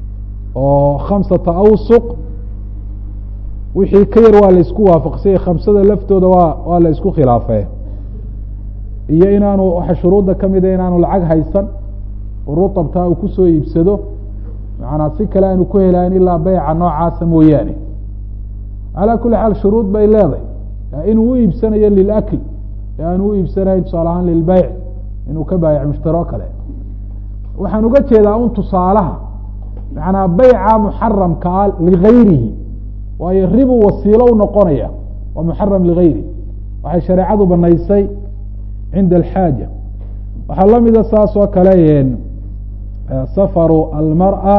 oo khamsata awsuq wixii ka yar waa la isku waafaqsanyay khamsada laftooda waa waa la isku khilaafee iyo inaanu waxa shuruudda ka mida inaanu lacag haysan oo rutabtaa uu kusoo iibsado macanaa si kale aanu ku helayn ilaa beyca noocaasa mooyaane calaa kuli xaal shuruud bay leedahay inuu u iibsanayo lilakl ee aanu u iibsanayn tusaale ahaan lilbeyc inuu ka baayac mushtaro kale waxaan uga jeedaa un tusaalaha macanaa beyca muxaramka ah ligayrihi waayo ribu wasiilo u noqonaya waa muxaram ligayri waxay shareecadu banaysay cinda alxaaja waxaa la mida saas oo kale safaru almarأa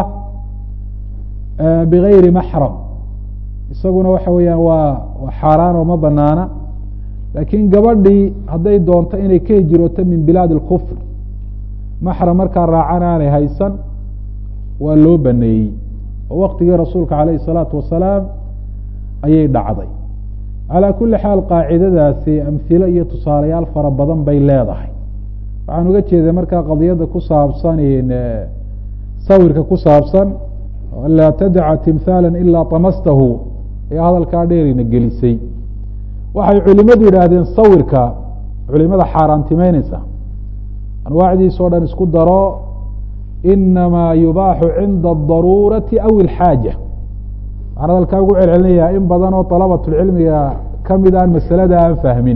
bigayri maxram isaguna waxa weeyaan waa waa xaaraan oo ma banaana laakiin gabadhii hadday doonto inay ka hijirooto min bilaad اlkufr maxram markaa raacan aanay haysan waa loo baneeyey oo waktigii rasuulka calayh الsalaatu wasalaam ayay dhacday calaa kuli xaal qaacidadaasi amhilo iyo tusaalayaal fara badan bay leedahay waxaan uga jeeday markaa qadiyadda ku saabsan sawirka ku saabsan laa tadaca timhaala ilaa tamastahu ayaa hadalkaa dheerina gelisay waxay culimadu yidhaahdeen sawirka culimada xaaraantimeyneysa anwaacdiisa o dhan isku daro inamaa yubaaxu cinda adaruurati aw ilxaaja waxaan hadalkaa ugu celcelinayaa in badan oo dalabatulcilmiga kamid aan masalada aan fahmin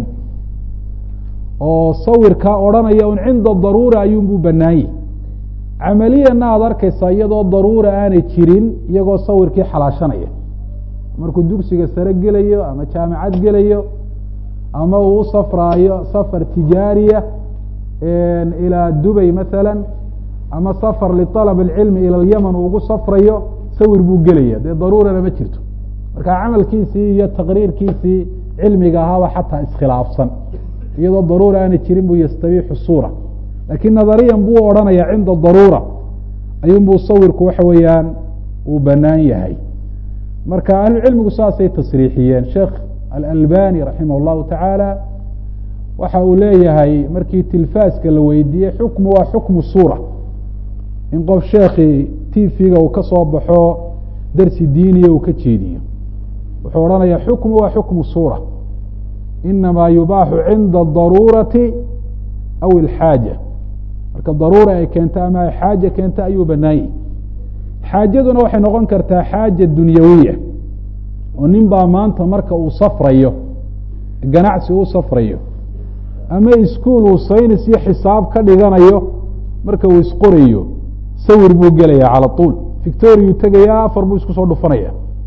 oo sawirka odhanaya un cinda daruura ayuunbuu banaanyey camaliyana aada arkaysaa iyadoo daruura aanay jirin iyagoo sawirkii xalaashanaya markuu dugsiga sare gelayo ama jaamacad gelayo ama uu u safraayo safar tijaariya ilaa dubay masalan ama safar liطalab اlcilmi ilى اlyaman uu ugu safrayo sawir buu gelaya dee daruurana ma jirto marka camalkiisii iyo taqriirkiisii cilmiga ahaaba xataa iskhilaafsan iyadoo daruura aanay jirin buu yastabiixu suura lakiin nadariyan buu odhanaya cinda daruura ayuunbuu sawirku waxa weeyaan uu banaan yahay marka ahlucilmigu saasay tasriixiyeen sheekh alalbani raximah اllahu tacaala waxa uu leeyahay markii tilfaaska la weydiiyey xukmu waa xukmu suura in qof sheekii tvga uu ka soo baxo darsi diiniya uu ka jeediyo wuxuu odhanaya xukmu waa xukmu suura inamaa yubaaxu cinda adaruurati aw ilxaaja marka daruura ay keento ama ay xaaja keento ayuu banaanyay xaajaduna waxay noqon kartaa xaaja dunyawiya oo nin baa maanta marka uu safrayo ganacsi uu safrayo ama iskuol uu saynis iyo xisaab ka dhiganayo marka uu isqorayo sawir buu gelaya cala tuul victoriyu tegaya afar buu isku soo dhufanaya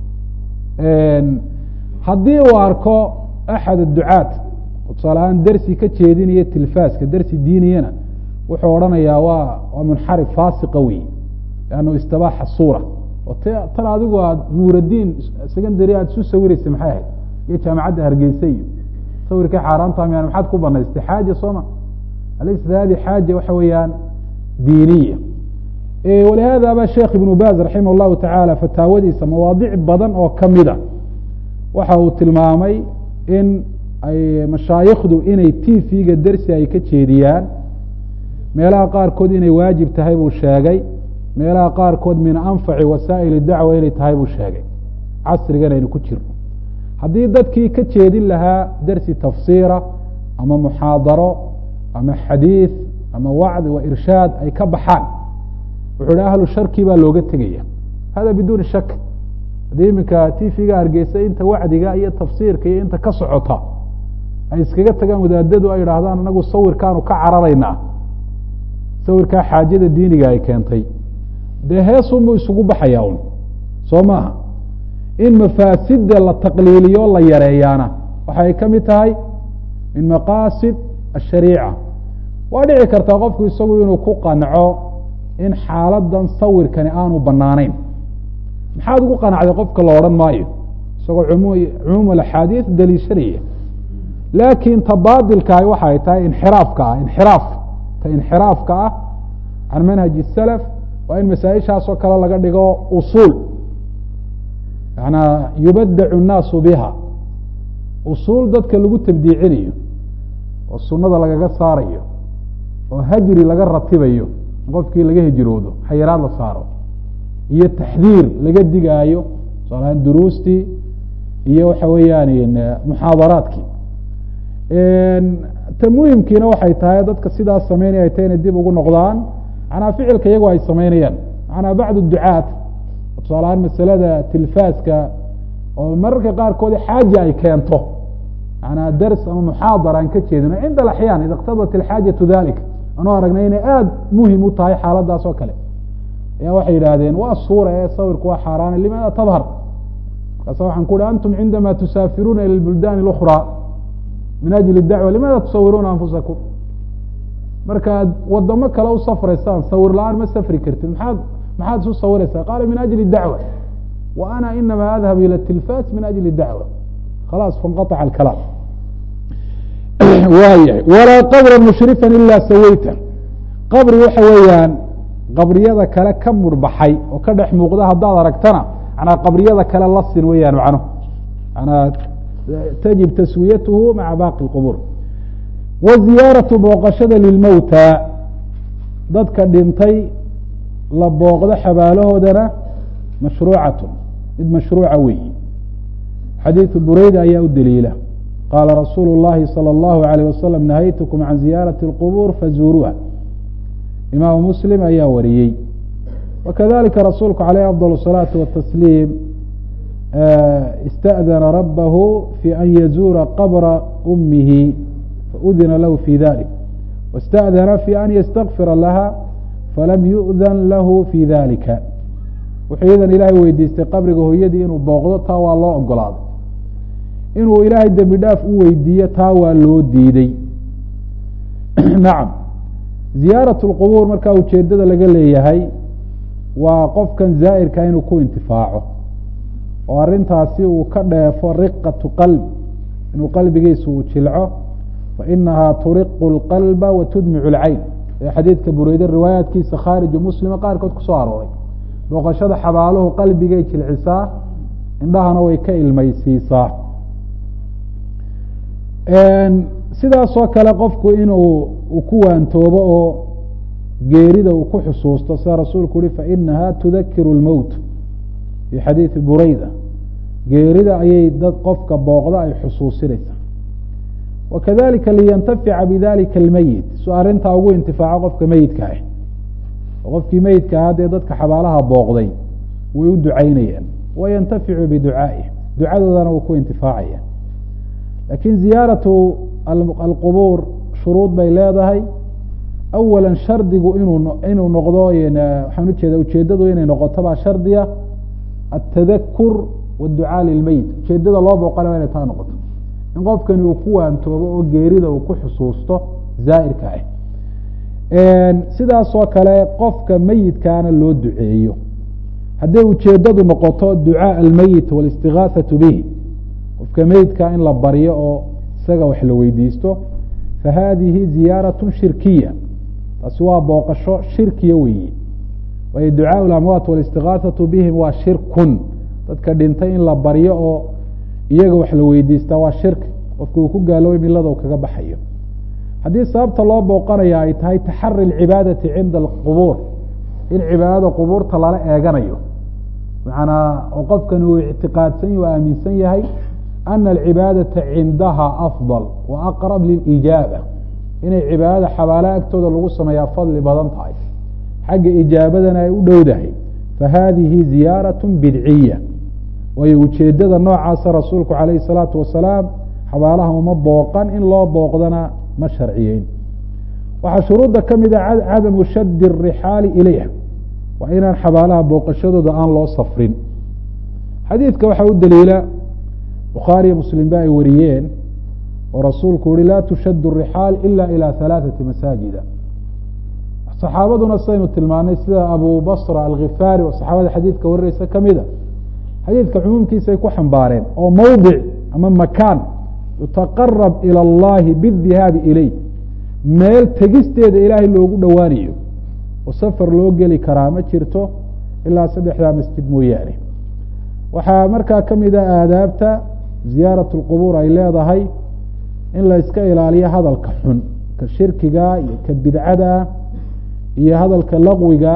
haddii uu arko axad adducaat tusaale ahaan dersi ka jeedinaya tilfaaska dersi diiniyana wuxuu odhanayaa waa waa munxarif faasiqa wey lannu istibaaxa suura oo t tan adigu aad nuuraddiin secondary aada isu sawiraysa maxay ahayd iyo jaamacadda hargeysa iyo sawirkii xaaraanta miyaan maxaad ku banaystay xaaja sooma alaysat hadi xaaja waxa weeyaan diiniya walihaada ba sheekh ibnu baz raximah اllahu tacaala fataawadiisa mawaadic badan oo kamida waxa uu tilmaamay in ay mashaayikhdu inay tvga dersi ay ka jeediyaan meelaha qaarkood inay waajib tahay buu sheegay meelaha qaarkood min anfaci wasaa'il dacwa inay tahay buu sheegay casrigan aynu ku jirno haddii dadkii ka jeedin lahaa dersi tafsiira ama muxaadaro ama xadiid ama wacdi wa irshaad ay ka baxaan wuxuu hi ahlu sharki baa looga tegaya hada biduuni shak haddii iminka tvga hargeysa inta wacdiga iyo tafsiirka iyo inta ka socota ay iskaga tagaan wadaadadu ay idhaahdaan anagu sawirkaanu ka cararaynaa sawirkaa xaajada diiniga ay keentay dee heesunbuu isugu baxaya un soo maaha in mafaasida la taqliiliyo la yareeyaana waxay ka mid tahay min maqaasid ashariica waa dhici kartaa qofku isagu inuu ku qanco in xaaladan sawirkani aanu banaanayn maxaad ugu qanacday qofka la odhan maayo isagoo cumuum axaadiis daliishanaya laakiin ta baadilkaah waxay tahay inxiraafka ah inxiraaf ta inxiraafka ah can manhaji salaf waa in masaaishaasoo kale laga dhigo usuul yanaa yubadacu nnaasu biha usuul dadka lagu tabdiicinayo oo sunada lagaga saarayo oo hajri laga ratibayo qofkii laga hijroodo xayiraad la saaro iyo taxdiir laga digaayo tusaalahaan duruustii iyo waxa weeyaan muxaadaraadkii ta muhimkiina waxay tahay dadka sidaas sameynaya ay tahay inay dib ugu noqdaan manaa ficilka iyagu ay sameynayaan manaa bacd ducaat tusaalahaan masalada tilfaaska oo mararka qaarkood xaaja ay keento manaa dars ama muxaadara aan ka jeedino cinda alaxyaan ida iqtadat alxaajatu dalik anuu aragnay inay aada muhim u tahay xaaladaas oo kale ayaa waxay yidhaahdeen waa suura ee sawirku waa xaaraana limaada tadhar markaasa waxaan ku uhi antum cindama tusaafiruuna ila buldan اlأkrى min ajli dacwa limaada tusawiruuna anfusakum markaad wadamo kale u safraysaan sawir la-aan ma safri kartid maaad maxaad isu sawiraysaa qaala min ajli dacwa wa ana inama adhab ilى tilfas min ajli dacwa khalaas fanqaطca alkalaam waayahay walaa qabra mushrifan ila sawayta qabri waxa weeyaan qabriyada kale ka murbaxay oo ka dhex muuqda haddaad aragtana manaa qabriyada kale la sin weeyaan macno manaa tajib taswiyatuhu maca baaqi اqbuur wa ziyaaratu booqashada lilmowta dadka dhintay la booqdo xabaalahoodana mashruucatu mid mashruuca weeyi xadiidu bureyda ayaa u daliila qaala rasuulu اllahi salى اllahu عalيه wasalam nahaytukum can ziyaarati اlqubuur fazuuruuha imaamu muslim ayaa wariyey wakadalika rasuulku caleyh afضal الصalaaةi watasliim ista'dana rabahu fi an yazuura qabra umihi faudina lahu fi dalik wاsta'dana fi an ystakfira laha falam yu'dan lahu fi dalika wuxuu iyadan ilaahay weydiistay qabriga hooyadii inuu booqdo taa waa loo ogolaaday inuu ilaahay dembi dhaaf u weydiiyo taa waa loo diiday nacam ziyaaraة اlqubuur markaa ujeedada laga leeyahay waa qofkan zaa'irka inuu ku intifaaco oo arrintaasi uu ka dheefo riqatu qalb inuu qalbigiisa uu jilco fainahaa turiqu اlqalba wa tudmicu اlcayn ee xadiidka bureyde riwaayaatkiisa khaariju muslima qaarkood kusoo arooray booqashada xabaaluhu qalbigay jilcisaa indhahana way ka ilmaysiisaa sidaasoo kale qofku inuu ku waantoobo oo geerida uu ku xusuusto sida rasuulku uhi fainaha tudakiru اlmowt fii xadiidi bureyda geerida ayay dad qofka booqda ay xusuusinaysaa wakadalika liyantafica bidalika almeyit su arrintaa ugu intifaaco qofka meyidka ah oo qofkii meyidka ah dee dadka xabaalaha booqday way u ducaynayaan wayantaficu biducaa'ih ducadoodana wuu ku intifaacaya lakin ziyaaratu alqubuur shuruud bay leedahay awala shardigu inuu inuu noqdo waxaan ujeeda ujeedadu inay noqoto baa shardiya atadakur wاducaa lilmeyit ujeedada loo booqana wa inay taa noqoto in qofkani uu ku waantoobo oo geerida uu ku xusuusto zaa'irka ah sidaasoo kale qofka meyidkaana loo duceeyo hadday ujeedadu noqoto ducaaء almeyit wاlistigaaثaةu bih qofka meyidka in la baryo oo isaga wax la weydiisto fahadihi ziyaaraة shirkiya taasi waa booqasho shirkiya weyi waayo ducaaء اlamwaat wاlistigaaثaةu bihim waa shirkun dadka dhintay in la baryo oo iyaga wax la weydiistaa waa shirki qofku uu ku gaaloobay milada uu kaga baxayo haddii sababta loo booqanaya ay tahay taxari اlcibaadati cinda alqubuur in cibaadada qubuurta lala eeganayo macanaa oo qofkani uu ictiqaadsan o aaminsan yahay ana alcibaadata cindaha afضal wa aqrab lilijaaba inay cibaadada xabaalaha agtooda lagu sameeyaa fadli badan tahay xagga ijaabadana ay u dhowdahay fahadihi ziyaaraة bidciya waayo ujeedada noocaasa rasuulku calayhi الsalaatu wasalaam xabaalaha uma booqan in loo booqdana ma sharciyeyn waxaa shuruudda ka mida cadamu shadi الrixaali ilayha waa inaan xabaalaha booqashadooda aan loo safrin xadiidka waxaa u daliila bukhaariyo muslim ba ay wariyeen oo rasuulku uhi laa tushad الrixaal ila ilى ثalaaثaةi masaajida saxaabaduna saynu tilmaanay sida abu basra alkhifaari oo saxaabada xadiidka warinaysa kamida xadiidka cumuumkiisay ku xambaareen oo mowdic ama makaan yutaqarab ilى اllahi bاdihaabi ilayh meel tegisteeda ilaahay loogu dhowaanayo oo safar loo geli karaa ma jirto ilaa saddexdaa masjid mooyaane waxaa markaa kamida aadaabta ziyaaraة اlqubuur ay leedahay in la iska ilaaliyo hadalka xun ka shirkiga iyo ka bidcada iyo hadalka laqwiga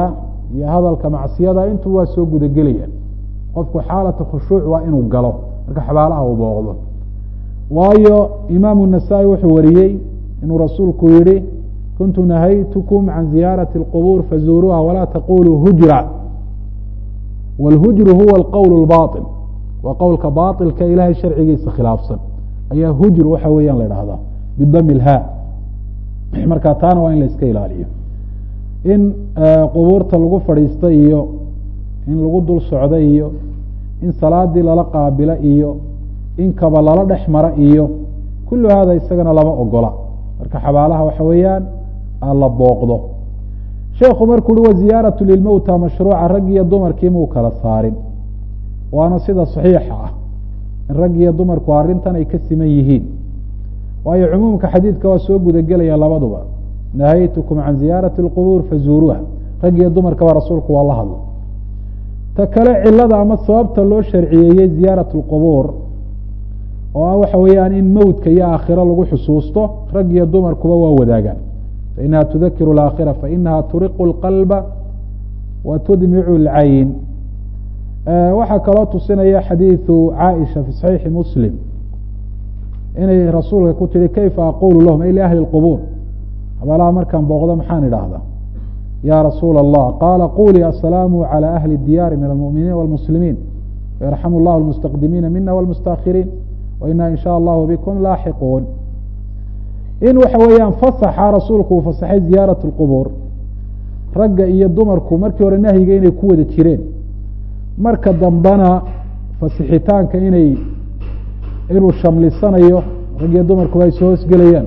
iyo hadalka macsiyada intuu waa soo gudagelaya qofku xaalata khushuuc waa inuu galo marka xabaalaha uu booqdo waayo imaamu nasaa-i wuxuu wariyey inuu rasuulku yihi kuntu nahaytukum can ziyaarati اlqubuur fazuuruuha walaa taquluu hujra wاlhujru huwa alqowl اlbaطil waa qowlka baطilka ilahay sharcigiisa khilaafsan ayaa hujr waxa weeyaan la dhahdaa bidami lha marka taana waa in la iska ilaaliyo in qubuurta lagu fadhiista iyo in lagu dul socdo iyo in salaadii lala qaabilo iyo in kaba lala dhex mara iyo kullu hada isagana lama ogola marka xabaalaha waxa weeyaan la booqdo sheekhu markuu uhi waziyaaratu lilmowta mashruuca rag iyo dumarkii muu kala saarin waana sida saxiixa ah in rag iyo dumarku arrintan ay ka siman yihiin waayo cumuumka xadiidka waa soo gudagelaya labaduba nahaytukum can ziyaarati اlqubuur fazuuruuha rag iyo dumarkaba rasuulku waa la hadla ta kale cilada ama sababta loo sharciyeeyey ziyaaraة اlqubuur oo ah waxa weeyaan in mowdka iyo aakhiro lagu xusuusto rag iyo dumarkuba waa wadaagaan fainaha tudakiru اlaakhira fainaha turiqu اlqalba wa tudmicu اlcayn waxaa kaloo tusinaya xadiiثu caaisha fi صaxiixi muslim inay rasuulka ku tihi kayfa aqulu lahum ay liahli اlqubuur xabaalaha markaan booqdo maxaan idhaahdaa ya rasuula allah qaala qulii asalaamu calى ahli اdiyaari min almuminiin wاlmuslimiin wayarxamu اllah اlmustaqdimiina mina wاlmustaakiriin waina in sha allahu bikum laaxiquun in waxa weeyaan fasaxa rasuulku uu fasaxay ziyaaraة اlqubuur ragga iyo dumarku markii hore nahyiga inay ku wada jireen marka dambena fasixitaanka inay inuu shamlisanayo rag iyo dumarkuba ay soo hoosgelayaan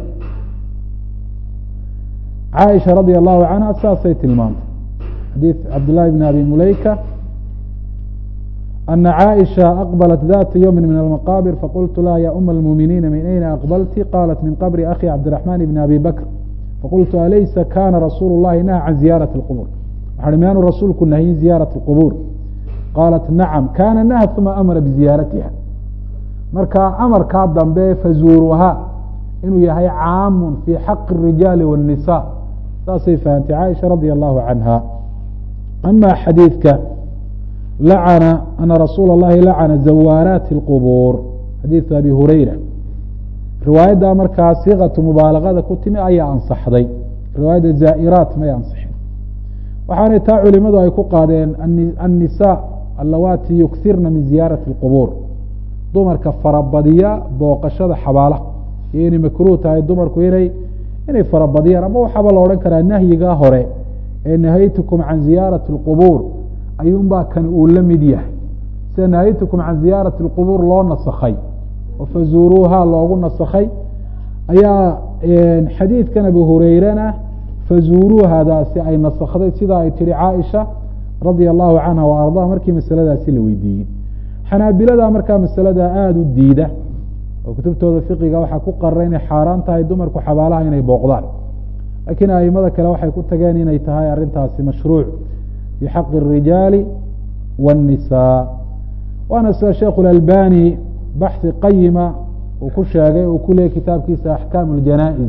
caaisha radia allahu canha saasay tilmaantay xadiid cabdillahi bn abi muleyka ana caaisha aqbalat data ywmi min almaqabir faqultu laha ya uma almuminiina min ayna aqbalti qalat min qabri akhi cabdiraxman bni abi bakr faqultu alaysa kana rasuulu llahi naha can ziyaarati اlqubur waxaa miyaanu rasuulku nahyin ziyaaraة اlqubuur qaalat nacam kana naha uma amara biziyaaratiha marka amarkaa dambe fazuuruha inuu yahay caamun fi xaqi الrijaali wالnisa saasay fahamtay caaisha radi allahu canha ama xadiidka lacana ana rasuula اllahi lacana zawaaraati اlqubuur xadiidu abi hurayra riwaayadda markaa siqatu mubaalagada ku timi ayaa ansaxday riwaayadda zaa'iraat may ansixin waxaanay taa culimadu ay ku qaadeen annisa allawaati yuksirna min ziyaarati اlqubuur dumarka farabadiya booqashada xabaalaha iyo inay makruuh tahay dumarku inay inay farabadiyaan ama waxaaba la odhan karaa nahyigaa hore ee nahaytukum can ziyaarati اlqubuur ayuunbaa kan uu la mid yahay sida nahaytukum can ziyaarati اlqubuur loo nasakhay oo fazuuruuha loogu nasakhay ayaa xadiidkan abu hureyrena fazuuruuhadaasi ay nasakday sida ay tihi caaisha radia allahu canha wa ardaa markii masaladaasi la weydiiyey xanaabilada markaa masalada aada u diida oo kutubtooda fiqiga waxaa ku qarara inay xaaraan tahay dumarku xabaalaha inay booqdaan laakiin aimada kale waxay ku tageen inay tahay arrintaasi mashruuc fii xaqi الrijaali wالnisaa waana sida sheikh اlalbani baxhi qayima uu ku sheegay uu ku leeyay kitaabkiisa axkaam اljanaa'iz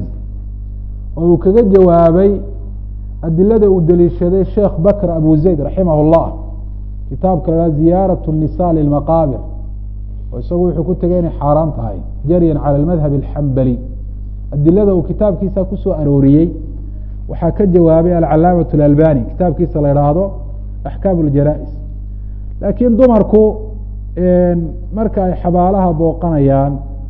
oo uu kaga jawaabay adilada uu deliishaday sheekh bakr abu zayd raximah اllah kitaabka la haha ziyaaraة الnisa lilmaqaabir oo isagu wuxuu ku tegay inay xaaraan tahay jaryan calى اmadhab اlxambali adilada uu kitaabkiisa kusoo arooriyey waxaa ka jawaabay alcalaamaة اlalbani kitaabkiisa la idhaahdo axkaam اljanaa-is laakiin dumarku marka ay xabaalaha booqanayaan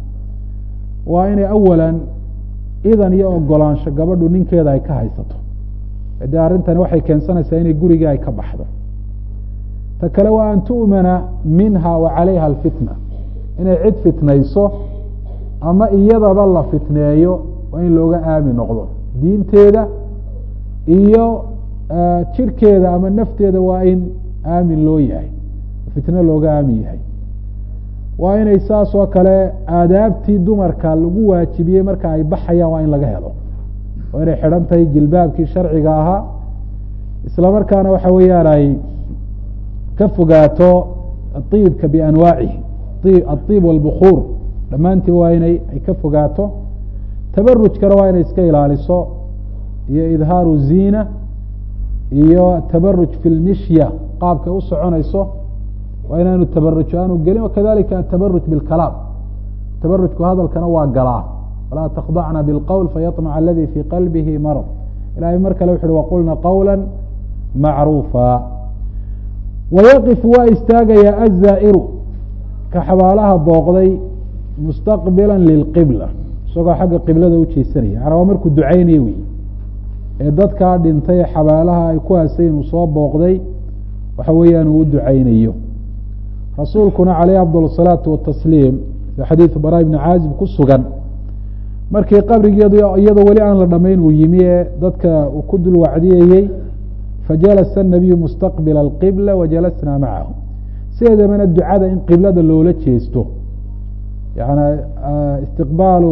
waa inay awalan idan iyo ogolaansho gabadhu ninkeeda ay ka haysato dee arrintani waxay keensanaysaa inay gurigii ay ka baxdo ta kale waa an tu'mana minha wa calayha alfitna inay cid fitnayso ama iyadaba la fitneeyo waa in looga aami noqdo diinteeda iyo jirkeeda ama nafteeda waa in aamin loo yahay fitno looga aamin yahay waa inay saas oo kale aadaabtii dumarka lagu waajibiyey marka ay baxayaan waa in laga helo waa inay xidhan tahay jilbaabkii sharciga ahaa isla markaana waxa weeyaan ay ka fogaato iibka bianwaacihi aiib walbukuur dhammaantii waa inay ay ka fogaato tabarujkana waa inay iska ilaaliso iyo idhaaru ziina iyo tabaruj fi lmishya qaabkay u soconayso waa inaanu tabaruj aanu gelin wakadalika atabaruj bilkalaam tabarujku hadalkana waa galaa walaa takhdacna bilqowl fayaطmac aladi fii qalbihi marad ilahay mar kale wuxu uhi waqulna qowla macruufa wayaqif waa istaagayaa azaa'iru ka xabaalaha booqday mustaqbila lilqibla isagoo xagga qiblada u jeesanaya yana waa markuu ducaynayo wey ee dadkaa dhintay ee xabaalaha ay ku hasayn uu soo booqday waxa weeyaan uu u ducaynayo rasuulkuna caleyh afdal الsalaatu watasliim fi xadiidu bara ibni caazib ku sugan markii qabrigeedu iyadoo weli aan la dhamayn uu yimi ee dadka uu ku dul wacdiyayey fajalasa الnabiyu mustaqbila اlqibla wajalasna macahu sideedabana ducada in qiblada loola jeesto yani istiqbaalu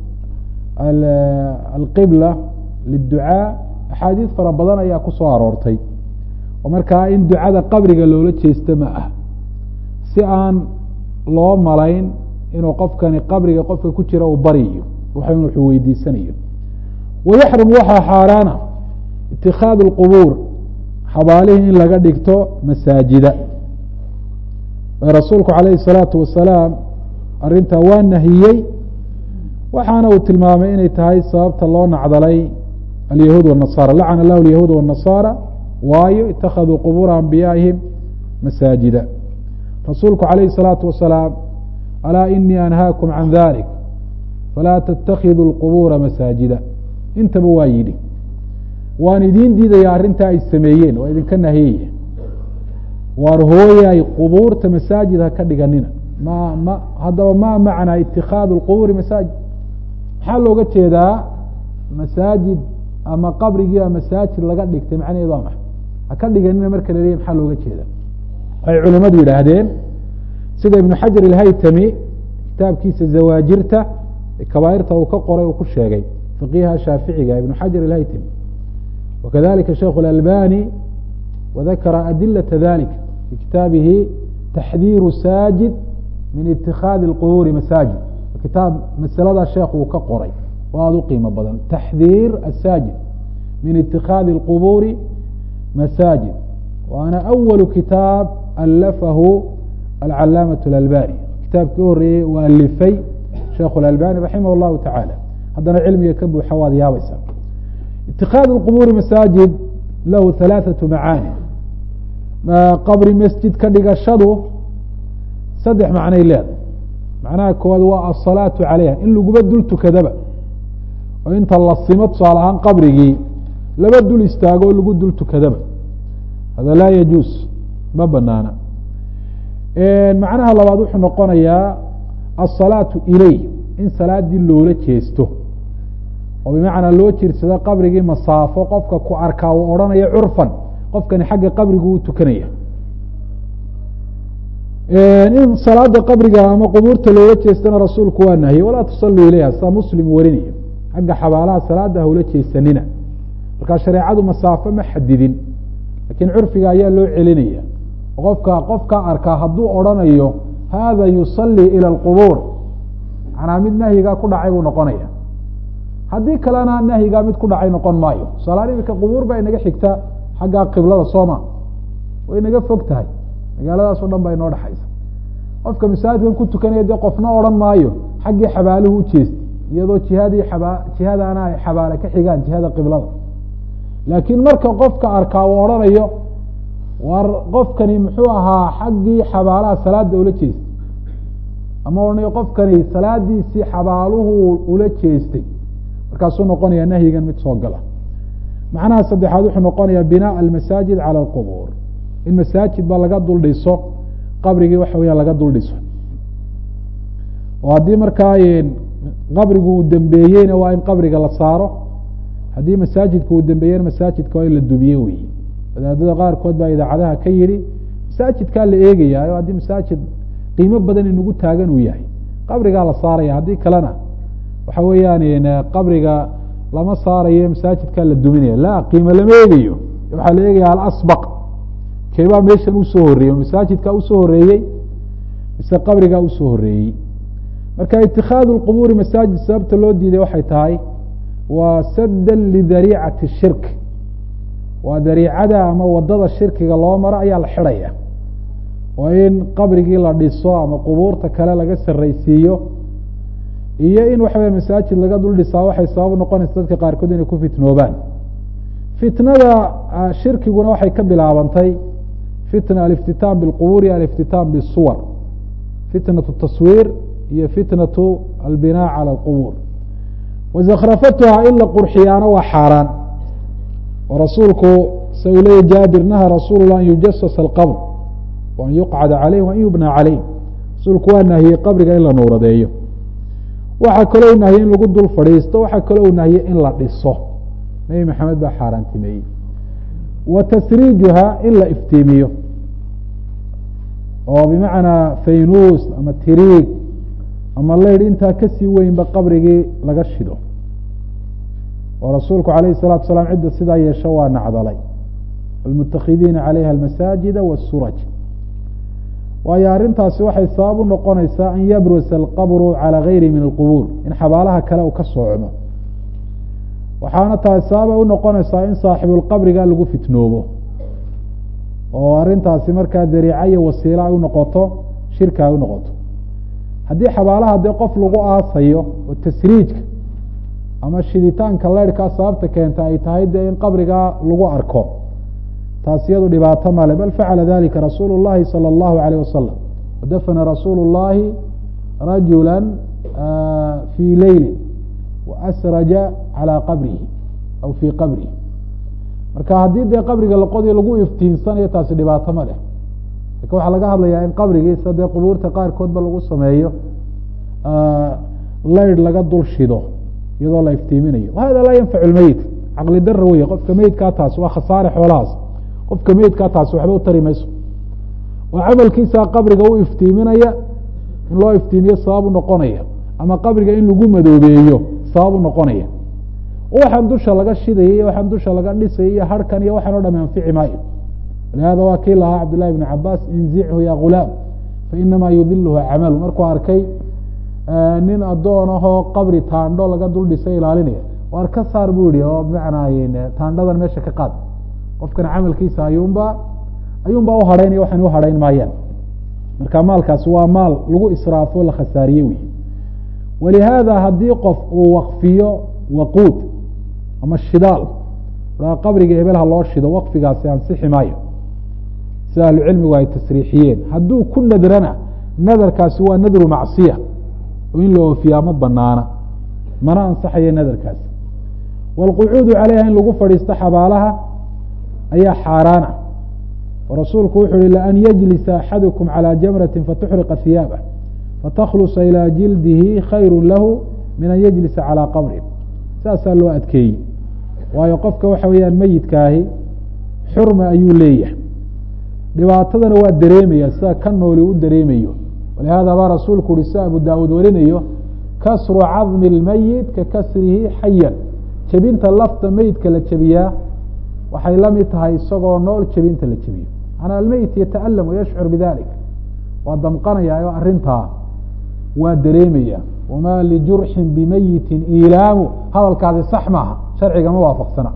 alqibla liلducaa axaadiis fara badan ayaa ku soo aroortay oo markaa in ducada qabriga loola jeesto ma ah si aan loo malayn inuu qofkani qabriga qofka ku jira uu baryayo wuxuu weydiisanayo wayaxrum waxaa xaaraana itikaadu اlqubuur xabaalihii in laga dhigto masaajida rasuulku calayhi الsalaatu wasalaam arrintaa waa nahiyey waxaana uu tilmaamay inay tahay sababta loo nacdalay alyahuud wالnasara lacana allahu alyahuud wالnasaara waayo itakaduu qubuura anbiyaa'ihim masaajida rasuulku calayhi الsalaatu wasalaam alaa inii anhaakum can dalik falaa ttakiduu اlqubuura masaajida intaba waa yidhi waan idiin diidaya arrintaa ay sameeyeen waa idinka nahiyaya waar hooyay qubuurta masaajid ha ka dhiganina ma ma haddaba ma macnaa itikaadu اlqubuuri masaajid maxaa looga jeedaa masaajid ama qabrigiiba masaajid laga dhigtay macnaheedu waa maxay ha ka dhiganina marka la leeyahy maxaa looga jeeda waxay culimadu yidhaahdeen sida ibnu xajar ilhaytami kitaabkiisa zawaajirta kabaairta uu ka qoray uu ku sheegay faqiha shaaficiga ibnu xajar ilhaytami wakadalika sheikh اlalbani wadakara adilata dalik fi kitaabihi taxdiiru saajid min itikaadi اlqubuuri masaajid kitaab masaladaa sheekh uu ka qoray oo aada u qiimo badan taxdiir asaajid min itikaadi اlqubuuri masaajid waana awalu kitaab alafahu alcalaamaة اlalbani kitaabkii u horeeyey u alifay sheekh اlalbani raximah اllahu tacaala haddana cilmiga ka buuxa waad yaabaysaa itikaadu اlqubuuri masaajid lahu halaaثaةu macaani qabri masjid ka dhigashadu saddex macnay leedahay macnaha koowaad waa asalaatu calayha in laguba dul tukadaba oo inta la simo tusaale ahaan qabrigii laba dul istaago oo lagu dul tukadaba hada laa yajuus ma banaana macnaha labaad wuxuu noqonayaa asalaatu ileyh in salaadii loola jeesto oo bimacnaa loo jirsado qabrigii masaafo qofka ku arkaa uu odhanaya curfan qofkani xagga qabrigu u tukanaya in salaada qabriga ama qubuurta loola jeestana rasuulku waa nahiyey walaa tusaluu ilayha saa muslim warinaya xagga xabaalaha salaada hawla jeesanina markaa shareecadu masaafo ma xadidin lakiin curfiga ayaa loo celinaya qofka qofkaa arkaa hadduu odrhanayo hada yusalii ilى اlqubuur manaa mid nahyigaa ku dhacay buu noqonaya haddii kalena nahyigaa mid ku dhacay noqon maayo tusaalahaan imika qubuur baa inaga xigta xaggaa qiblada sooma way inaga fog tahay magaaladaas o dhan baa inoo dhexaysa qofka masaajidkan ku tukanaya dee qofna odhan maayo xaggii xabaaluhu ujeestay iyadoo jihadii aba jihadaana ay xabaale ka xigaan jihada qiblada laakiin marka qofka arkaa uu odhanayo war qofkani muxuu ahaa xaggii xabaalaha salaada ula jeestay ama odhanayo qofkani salaadiisii xabaaluhu ula jeestay markaasuu noqonaya nahyigan mid soo gala macnaha saddexaad wuxuu noqonaya binaa almasaajid cala alqubuur in masaajid ba laga dul dhiso qabrigii waxa weya laga dul dhiso oo haddii markaa qabrigu uu dembeeyeyna waa in qabriga la saaro haddii masaajidka uu dembeeyena masaajidka waa in la dumiye wey wadaadada qaarkood baa idaacadaha ka yihi masaajidkaa la eegaya o haddii masaajid qiimo badan inagu taagan uu yahay qabrigaa la saaraya haddii kalena waxa weeyaan qabriga lama saarayo masaajidkaa la duminaya la qiimo lama eegayo waxaa la eegaya alasbaq keebaa meeshan usoo horeeyey masaajidkaa usoo horeeyey mise qabrigaa usoo horeeyey marka itikaadu lqubuuri masaajid sababta loo diiday waxay tahay waa saddan lidariicati shirk waa dariicada ama wadada shirkiga loo maro ayaa la xidhaya oo in qabrigii la dhiso ama qubuurta kale laga sarraysiiyo iyo in waxa weya masaajid laga dul dhisaa waxay sabab noqonaysa dadka qaarkood inay ku fitnoobaan fitnada shirkiguna waxay ka bilaabantay fitna aliftitaam bilqubuur iyo aliftitaam bisuwar fitnatu taswiir iyo fitnatu albinaa cala alqubuur wazakrafatuha in la qurxiyaana waa xaaraan oo rasuulku sa uu leeyay jaabir naha rasuulu lah an yujasasa alqabr wa an yuqcada caleyh wa an yubna caleyh rasuulku waa nahiyey qabriga in la nuuradeeyo waxaa kaloo u nahiyey in lagu dul fadhiisto waxaa kaloo u nahiyey in la dhiso nebi maxamed baa xaaraantimeeyey wa tasriijuha in la iftiimiyo oo bimacnaa faynuus ama tiriig ama leydh intaa kasii weynba qabrigii laga shido oo rasuulku alayh الsalatu salaam cidda sidaa yeesho waa nacdalay almutakhidiina calayha almasaajida wasuraj waayo arrintaasi waxay sabab u noqonaysaa an yabrusa alqabru calى gayri min alqubuur in xabaalaha kale uu ka soocmo waxaana taasi sababay unoqonaysaa in saaxibulqabriga lagu fitnoobo oo arrintaasi markaa dariica iyo wasiilo ay unoqoto shirka ay unoqoto haddii xabaalaha dee qof lagu aasayo oo tasriijka ama shiditaanka leyrhkaa sababta keenta ay tahay dee in qabrigaa lagu arko taas iyadu dhibaato male bal facala dalika rasuulu llahi salى اllahu alayh wasalam wadafana rasuulu llahi rajula fii leyli waasraja calى qabrihi aw fii qabrihi marka haddii dee qabriga laqodiyo lagu iftiinsanayo taasi dhibaato ma leh lakin waxaa laga hadlayaa in qabrigiisa dee qubuurta qaarkoodba lagu sameeyo leyrh laga dul shido iyadoo la iftiiminayo hada laa yanfacu lmeyit caqli dara wey qofka meyidkaa taas waa khasaare xoolahaas qofka meyidkaa taas waxba u tari mayso oo camalkiisaa qabriga u iftiiminaya in loo iftiimiyo sabab u noqonaya ama qabriga in lagu madoobeeyo sabab u noqonaya waxaan dusha laga shidaya iyo waxaan dusha laga dhisaya iyo harkan iyo waxaan o dham anfici maayo walihada waa kii lahaa cabdillahi bn cabaas inzichu ya gulaam fainama yudiluhu camalu markuu arkay nin adoon ahoo qabri taandho laga dul dhisay ilaalinaya waar ka saar bu yihi oo bimacnaa taandhadan meesha ka qaad qofkan camalkiisa ayuunba ayuunbaa uhadhaynaya waxaan uhadhayn maayaan marka maalkaasi waa maal lagu israafo la khasaariye wey walihaada haddii qof uu wakfiyo waquud ama shidaal a qabriga hebel ha loo shido wakfigaasi ansixi maayo sida ahlucilmigu ay tasriixiyeen hadduu ku nadrana nadarkaasi waa nadru macsiya oo in la oofiyaa ma banaana mana ansaxayo nadarkaasi wاlqucuudu calayha in lagu fadhiisto xabaalaha ayaa xaaraana oo rasuulku wuxu uhi laan yajlisa axadukum calى jamrati fatuxriqa hiyaabah fataklusa ilى jildihi khayru lahu min an yajlisa calى qabrin saasaa loo adkeeyey waayo qofka waxa weeyaan meyidkaahi xurma ayuu leeyahay dhibaatadana waa dareemaya sida ka nooli u dareemayo walihada baa rasuulku uhi sida abu daawuud warinayo kasru cadmi اlmeyit ka kasrihi xayan jebinta lafta meyidka la jebiyaa waxay la mid tahay isagoo nool jebinta la jebiyo manaa almeyit yata'alam wayashcur bidalik waa damqanaya oo arrintaa waa dareemaya wama lijurxin bimeyitin ilaamu hadalkaasi sax maaha sharciga ma waafaqsana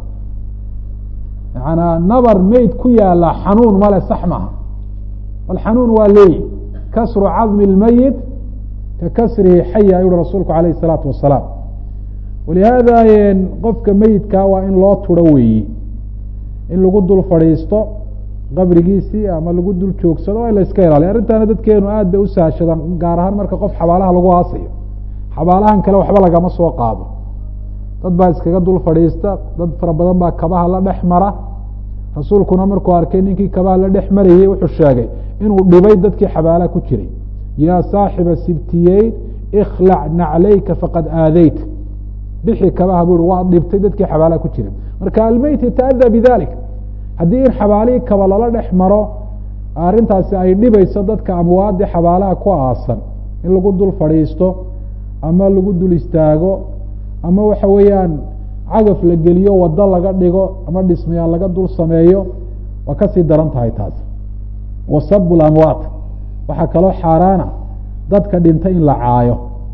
yanaa nabar meyd ku yaala xanuun male sax maaha bal xanuun waa leeyi kasru cadmi اlmeyit ka kasrihi xaya ayuhi rasuulku alayh الsalaatu wasalaam walihaada qofka meyidkaa waa in loo turo weeyi in lagu dul fadhiisto qabrigiisii ama lagu dul joogsado waa in la iska ilaaliya arrintaana dadkeenu aad bay usahashadaan gaar ahaan marka qof xabaalaha lagu aasayo xabaalahan kale waxba lagama soo qaado dad baa iskaga dul fadhiista dad fara badan baa kabaha la dhex mara rasuulkuna markuu arkay ninkii kabaha la dhex marayey wuxuu sheegay inuu dhibay dadkii xabaalaha ku jiray yaa saaxiba sibtiyeyn ikhlac naclayka faqad aadeyt bixi kabaha bu i waad dhibtay dadkii xabaalaha ku jiray marka almeyt yataada bidalik haddii in xabaalihii kaba lala dhex maro arrintaasi ay dhibayso dadka amwaadii xabaalaha ku aasan in lagu dul fadhiisto ama lagu dul istaago ama waxa weeyaan cagaf la geliyo wado laga dhigo ama dhismayaal laga dul sameeyo waa kasii daran tahay taas wasabu lamwaat waxaa kaloo xaaraana dadka dhintay in la caayo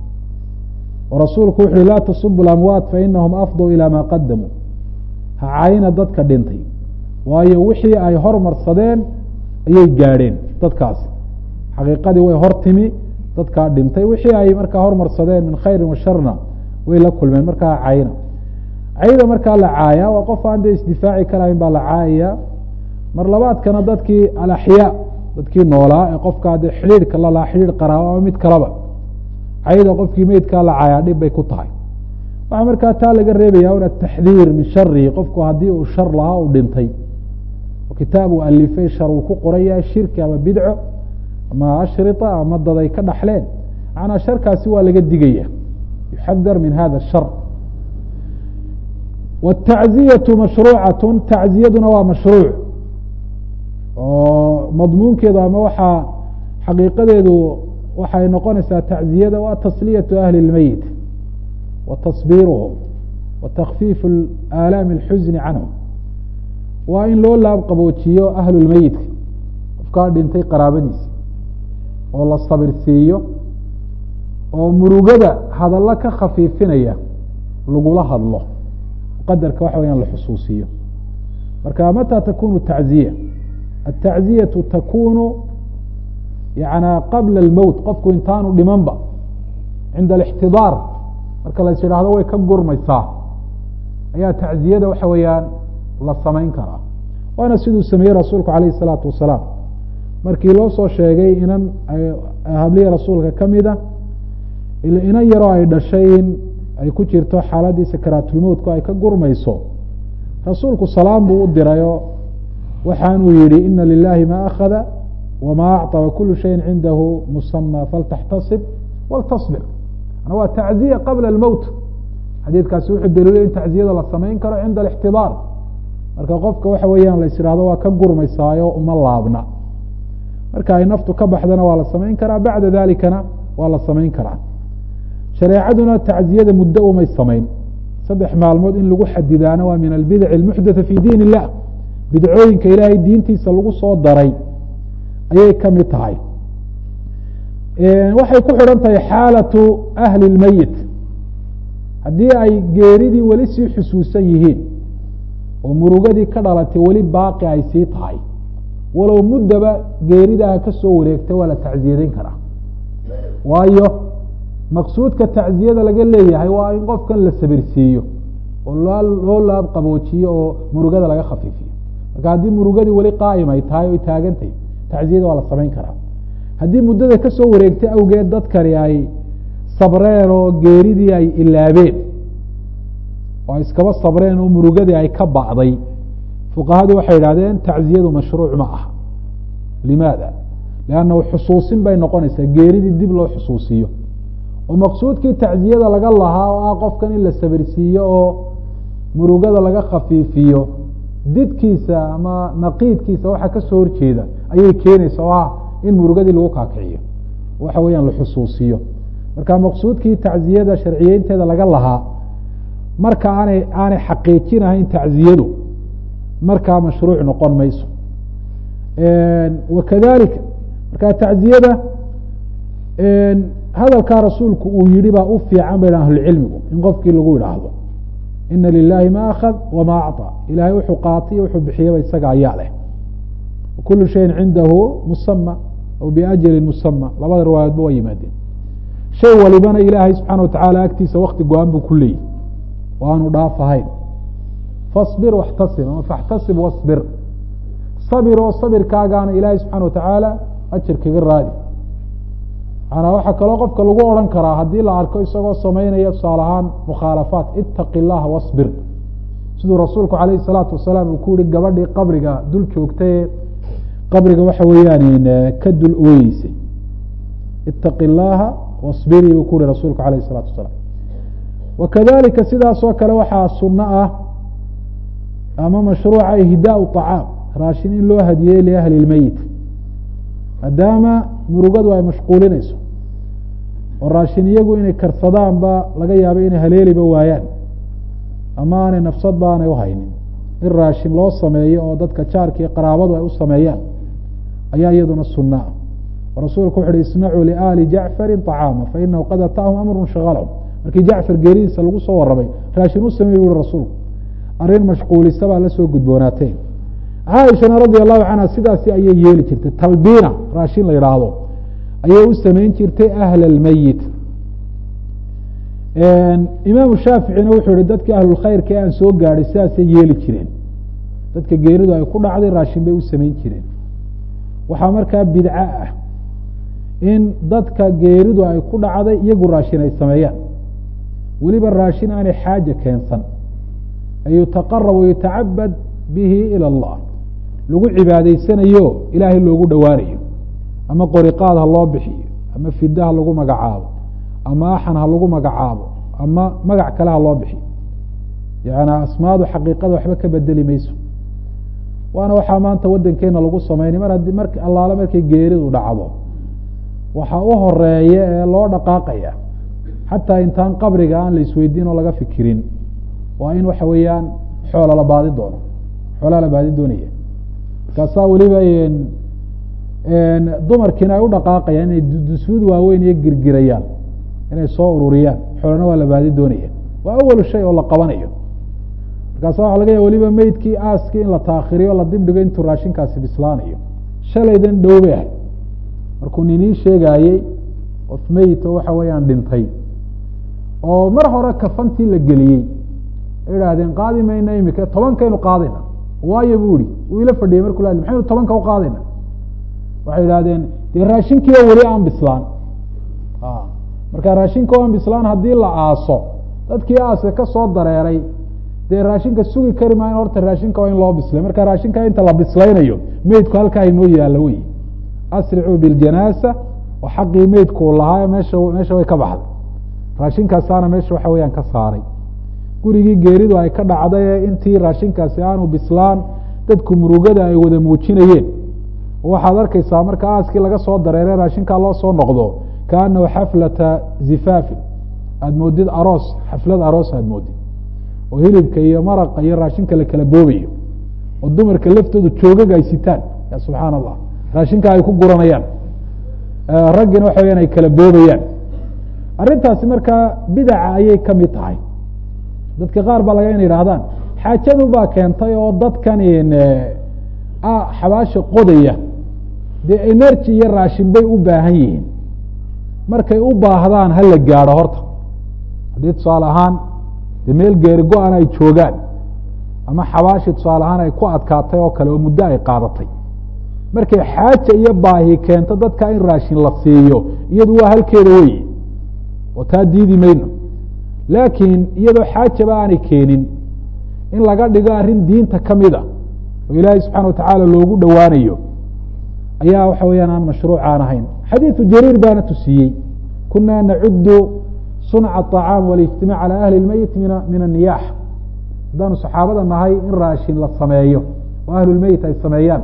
oo rasuulku wuxu uhi laa tasubu lamwaat fainahum afduu ilaa maa qadamuu ha caayina dadka dhintay waayo wixii ay hormarsadeen ayay gaadheen dadkaasi xaqiiqadii way hor timi dadkaa dhintay wixii ay markaa hormarsadeen min khayrin wa sharna way la kulmeen markaa cayna cayda markaa la caaya waa qof aan dee isdifaaci karahayn baa la caayaya mar labaadkana dadkii alaxyaa dadkii noolaa ee qofkaa dee xidhiidhka lalaa xidhiidh qaraabo ama mid kaleba cayda qofkii meydkaa la caayaa dhib bay ku tahay waxaa markaa taa laga reebaya un ataxdiir min sharihi qofku haddii uu shar lahaa uu dhintay oo kitaab uu alifay shar uu ku qoraya shirki ama bidco ama ashrita ama dad ay ka dhaxleen macnaa sharkaasi waa laga digaya yuxadar min hada shar watacziyatu mashruucatun tacziyaduna waa mashruuc oo madmuunkeedu ama waxaa xaqiiqadeedu waxay noqonaysaa tacziyada waa tasliyatu ahli اlmeyit wa tasbiiruhum wa takfiifu aalaami اlxusni canhum waa in loo laab qaboojiyo ahlu lmeyidka qofkaa dhintay qaraabadiisi oo la sabirsiiyo oo murugada hadallo ka khafiifinaya lagula hadlo qadarka waxa weyaan la xusuusiyo marka mata takunu tacziya atacziyaةu takunu yana qabla اlmowt qofku intaanu dhimanba cinda alاxtidaar marka lais yidhaahdo way ka gurmaysaa ayaa tacziyada waxa weeyaan la samayn karaa waana siduu sameeyey rasuulku alayh الsalaatu wasalaam markii loo soo sheegay inan habliya rasuulka kamida inan yaroo ay dhashay in ay ku jirto xaaladii sakaraatulmowtku ay ka gurmayso rasuulku salaam buu u dirayoo waxaanuu yihi ina lilahi ma akhada wma acطى wakulu shayin cindahu musama faltaxtasib waltasbir waa tacziya qabla اlmowt xadiidkaasi wuxuu daliilay in tacziyada la samayn karo cinda alاxtidaar marka qofka waxa weeyaan la is ihahdo waa ka gurmaysaayo uma laabna marka ay naftu ka baxdana waa la samayn karaa bacda dalikana waa la samayn karaa shareecaduna tacziyada muddo umay samayn saddex maalmood in lagu xadidaana waa min albidac اlmuxdatha fi diin illah bidcooyinka ilaahay diintiisa lagu soo daray ayay ka mid tahay waxay ku xidhan tahay xaalatu ahli اlmeyit haddii ay geeridii weli sii xusuusan yihiin oo murugadii ka dhalatay weli baaqi ay sii tahay walow muddaba geeridaha ka soo wareegtay waa la tacziyadayn karaa waayo maqsuudka tacziyada laga leeyahay waa in qofkan la sabirsiiyo oo loo laab qaboojiyo oo murugada laga khafiifiyo marka haddii murugadii weli qaa'im ay tahay oy taagantahy tacziyada waa la samayn karaa haddii muddada ka soo wareegtay awgeed dadkani ay sabreen oo geeridii ay ilaabeen oo ay iskaba sabreen oo murugadii ay ka bacday fuqahadu waxay idhahdeen tacziyadu mashruuc ma aha limaada liannahu xusuusin bay noqonaysaa geeridii dib loo xusuusiyo oo maqsuudkii tacziyada laga lahaa oo ah qofkan in la sabirsiiyo oo murugada laga khafiifiyo didkiisa ama naqiidkiisa waxa kasoo horjeeda ayay keenaysa oo ah in murugadii lagu kaakiciyo waxa weeyaan la xusuusiyo marka maqsuudkii tacziyada sharciyeynteeda laga lahaa marka aanay aanay xaqiijinahayn tacziyadu markaa mashruuc noqon mayso wakadalika marka tacziyada hadalkaa rasuulku uu yihi baa u fiican ba ahlucilmigu in qofkii lagu idhaahdo ina lilahi ma akad wama acطى ilahay wuxuu qaatay wuxuu bixiyaba isaga ayaa leh kulu shayin cindahu musama aw biajli musama labada riwaayaadba waa yimaadeen shay walibana ilaahay subxaana watacaala agtiisa wakti go-aan buu ku leeyihi o aanu dhaaf ahayn faصbir waxtasib ama faxtasib wasbir sabir oo sabirkaagaana ilaahay subxaana watacaala ajar kaga raadi manaa waxaa kaloo qofka lagu odhan karaa haddii la arko isagoo samaynaya tusaale ahaan mukhaalafaat itaqi اllaha wasbir siduu rasuulku alayh الsalaatu wasalaam uu ku yihi gabadhii qabriga dul joogtaye qabriga waxa weeyaan ka dul ooyeysay itaqi اllaha wasbirii buu ku yihi rasuulku alayh الsalaatu wasalaam wakadalika sidaasoo kale waxaa suno ah ama mashruuca ihdaau طacaam raashin in loo hadiyey liahli اlmeyit maadaama murugadu ay mashquulinayso oo raashin iyagu inay karsadaanba laga yaabo inay haleeliba waayaan ama aanay nafsadba aanay uhaynin in raashin loo sameeyo oo dadka jaarka iyo qaraabadu ay u sameeyaan ayaa iyaduna sunna ah oo rasuulku wuxu uhi isnacuu liaali jacfari طacaama fainahu qad ataahum amru shagalhum markii jacfar geeridiisa lagu soo warramay raashin u sameey bu uhi rasuulku arrin mashquulisa baa la soo gudboonaateen caaishana radia allahu canha sidaasi ayay yeeli jirtay talbiina raashin la yidhaahdo ayay u samayn jirtay ahla almeyit imaamu shaaficina wuxuu yihi dadkii ahlulkhayrka ee aan soo gaadhay sidaasay yeeli jireen dadka geeridu ay ku dhacday raashin bay u samayn jireen waxaa markaa bidco ah in dadka geeridu ay ku dhacday iyagu raashin ay sameeyaan weliba raashin aanay xaaja keensan an yutaqarab wayutacabad bihi ilى اllah lagu cibaadaysanayo ilaahay loogu dhowaanayo ama qoriqaad ha loo bixiyo ama fida ha lagu magacaabo ama axan ha lagu magacaabo ama magac kale ha loo bixiyo yani asmaadu xaqiiqada waxba ka bedeli mayso waana waxaa maanta wadankeena lagu sameynay mar haddii mar allaale markay geeridu dhacdo waxaa u horeeya ee loo dhaqaaqaya xataa intaan qabriga aan la isweydiin oo laga fikirin waa in waxa weeyaan xoola la baadi doono xoolaa la baadi doonaya markaasaa weliba dumarkiina ay u dhaqaaqayaan inay dusuud waaweyn iyo girgirayaan inay soo ururiyaan xoolana waa la baadi doonaya waa awalu shay oo la qabanayo markaasa waxa laga ya weliba meydkii aaskii in la taakhiriyo la dibdhigo intuu raashinkaasi bislaanayo shalaydan dhow bay ahay markuu ninii sheegaayey qof meyito waxa weeyaan dhintay oo mar hore kafantii la geliyey idhaahdeen qaadi mayna imika tobankaynu qaadayna waayo bu ihi wuu ila fadhiyey markuu la maxaynu tobanka u qaadayna waxay idhahdeen dee raashinkiiba weli aan bislaan marka raashinka aan bislaan haddii la aaso dadkii aaska ka soo dareeray dee raashinka sugi kari maayo horta raashinka waa in loo bislay marka raashinka inta la bislaynayo meydku halkaa inoo yaalla wey asricuu biljanaasa oo xaqii meydku lahaa meesha meesha way ka baxday raashinkaasaana meesha waxa weyaan ka saaray gurigii geeridu ay ka dhacday ee intii raashinkaasi aanu bislaan dadku murugada ay wada muujinayeen waxaad arkaysaa marka aaskii laga soo dareeray raashinkaa loo soo noqdo kaanahu xaflata zifaafin aada moodid aroos xaflad aroos aada moodid oo hilibka iyo maraqa iyo raashinka la kala boobayo oo dumarka laftooda joogaga ay sitaan ya subxaan allah raashinka ay ku guranayaan raggina waxa weyaan ay kala boobayaan arrintaasi markaa bidaca ayay ka mid tahay dadka qaar baa laga ina yidhahdaan xaajadu baa keentay oo dadkan xabaasha qodaya dee energy iyo raashin bay u baahan yihiin markay u baahdaan ha la gaadho horta haddii tusaale ahaan dee meel geeri go-an ay joogaan ama xabaashi tusaale ahaan ay ku adkaatay oo kale oo muddo ay qaadatay markay xaaja iyo baahi keento dadka in raashin la siiyo iyadu waa halkeeda wey oo taa diidi mayno laakiin iyadoo xaajaba aanay keenin in laga dhigo arrin diinta ka mid a oo ilaahay subxana watacaala loogu dhowaanayo ayaa waxa weyaan aan mashruucaan ahayn xadiidu jariir baana tusiiyey kunaa nacudu sunca aطacaam walijtimac calى ahli اlmeyit min anniyax haddaanu saxaabada nahay in raashin la sameeyo oo ahlulmeyit ay sameeyaan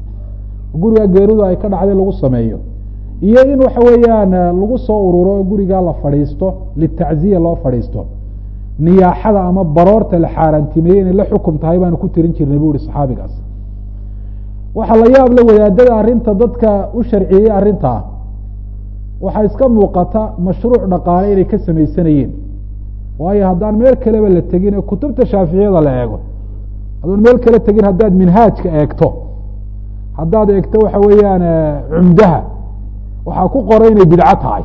guriga geeridu ay ka dhacday lagu sameeyo iyo in waxa weeyaan lagu soo ururo oo gurigaa la fadhiisto litacziya loo fadhiisto niyaaxada ama baroorta la xaaraantimeeyey inay la xukum tahay baanu ku tirin jirnay bu ihi saxaabigaas waxaa la yaab la wadaadada arrinta dadka u sharciyey arrintaa waxaa iska muuqata mashruuc dhaqaale inay ka samaysanayeen waayo haddaan meel kaleba la tegin ee kutubta shaaficiyada la eego haddaan meel kale tegin haddaad minhaajka eegto haddaad eegto waxa weeyaan cumdaha waxaa ku qoran inay bidco tahay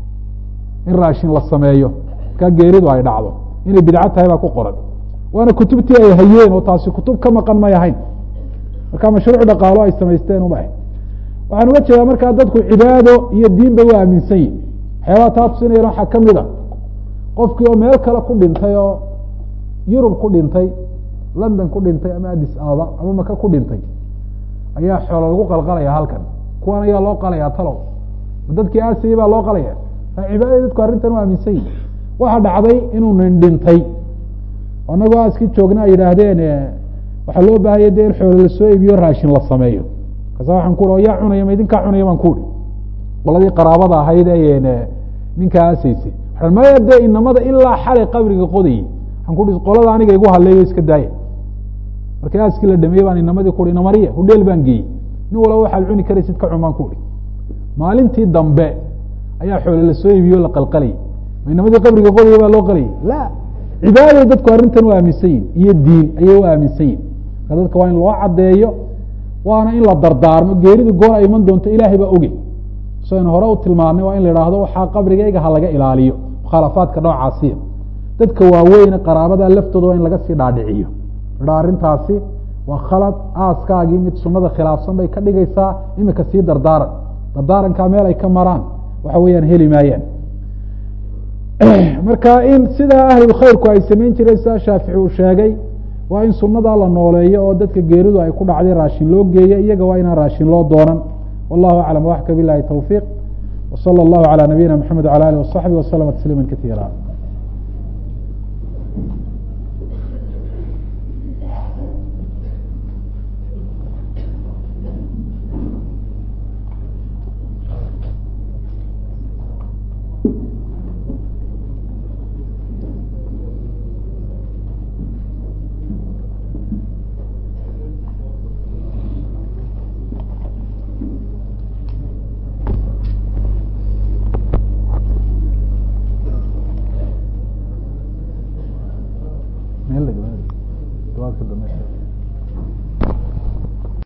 in raashin la sameeyo markaa geeridu ay dhacdo inay bidco tahay baa ku qoran waana kutubtii ay hayeen oo taasi kutub ka maqan may ahayn marka mashruuc dhaqaalo ay samaysteen uma ahayn waxaan uga jeedaa markaa dadku cibaado iyo diin bay u aaminsan yihin waxyaabaha taa tusinayana waxaa ka mid a qofkii oo meel kale ku dhintay oo yurub ku dhintay london ku dhintay ama addis ababa ama maka ku dhintay ayaa xoolo lagu qalqalaya halkan kuwan ayaa loo qalaya talow dadkii aasiyey baa loo qalaya cibaadada dadku arrintan u aaminsan yihin waxaa dhacday inuu nin dhintay anagoo aaskii joogna ay yidhaahdeen waxaa loo baahaya de in xoolo lasoo iibiyo raashin la sameeyo markaasa waxaan ku yaa cunaya ma idinkaa cunaya baan kuuri qoladii qaraabada ahayd ee ninkaa aasaysay waxaan maya dee inamada ilaa xalay qabriga qodayey waxaan ku qolada aniga igu hadleeyo iska daaya markii aaskii la dhameeyey baan inamadii kuhi inamariya hudheel baan geeyey nin walaba waxaad cuni karaysid ka cun baan kuhi maalintii dambe ayaa xoole lasoo iibiyo la qalqalayay ma inamadii qabriga qodaya baa loo qalayay la cibaaday dadku arrintan u aaminsan yihin iyo diin ayay u aaminsan yihin marka dadka waa in loo caddeeyo waana in la dardaarmo geeridu goor ay iman doonto ilaahay baa oge saynu hore u tilmaanay waa in la idhaahdo waxaa qabrigayga ha laga ilaaliyo mukhaalafaadka noocaasiya dadka waaweyne qaraabada laftooda waa in laga sii dhaadhiciyo idha arrintaasi waa khalad aaskaagii mid sunada khilaafsan bay ka dhigaysaa imika sii dardaaran dardaarankaa meel ay ka maraan waxa weeyaan heli maayaan marka in sidaa ahlulkhayrku ay samayn jireen sidaa shaafici uu sheegay waa in sunadaa la nooleeyo oo dadka geeridu ay ku dhacday raashin loo geeyo iyaga waa inaan raashin loo doonan wallahu aclam waxka bilahi towfiiq wsala allahu calى nabiyina mxamed wala alih wasaxbi waslama tasliima kaiira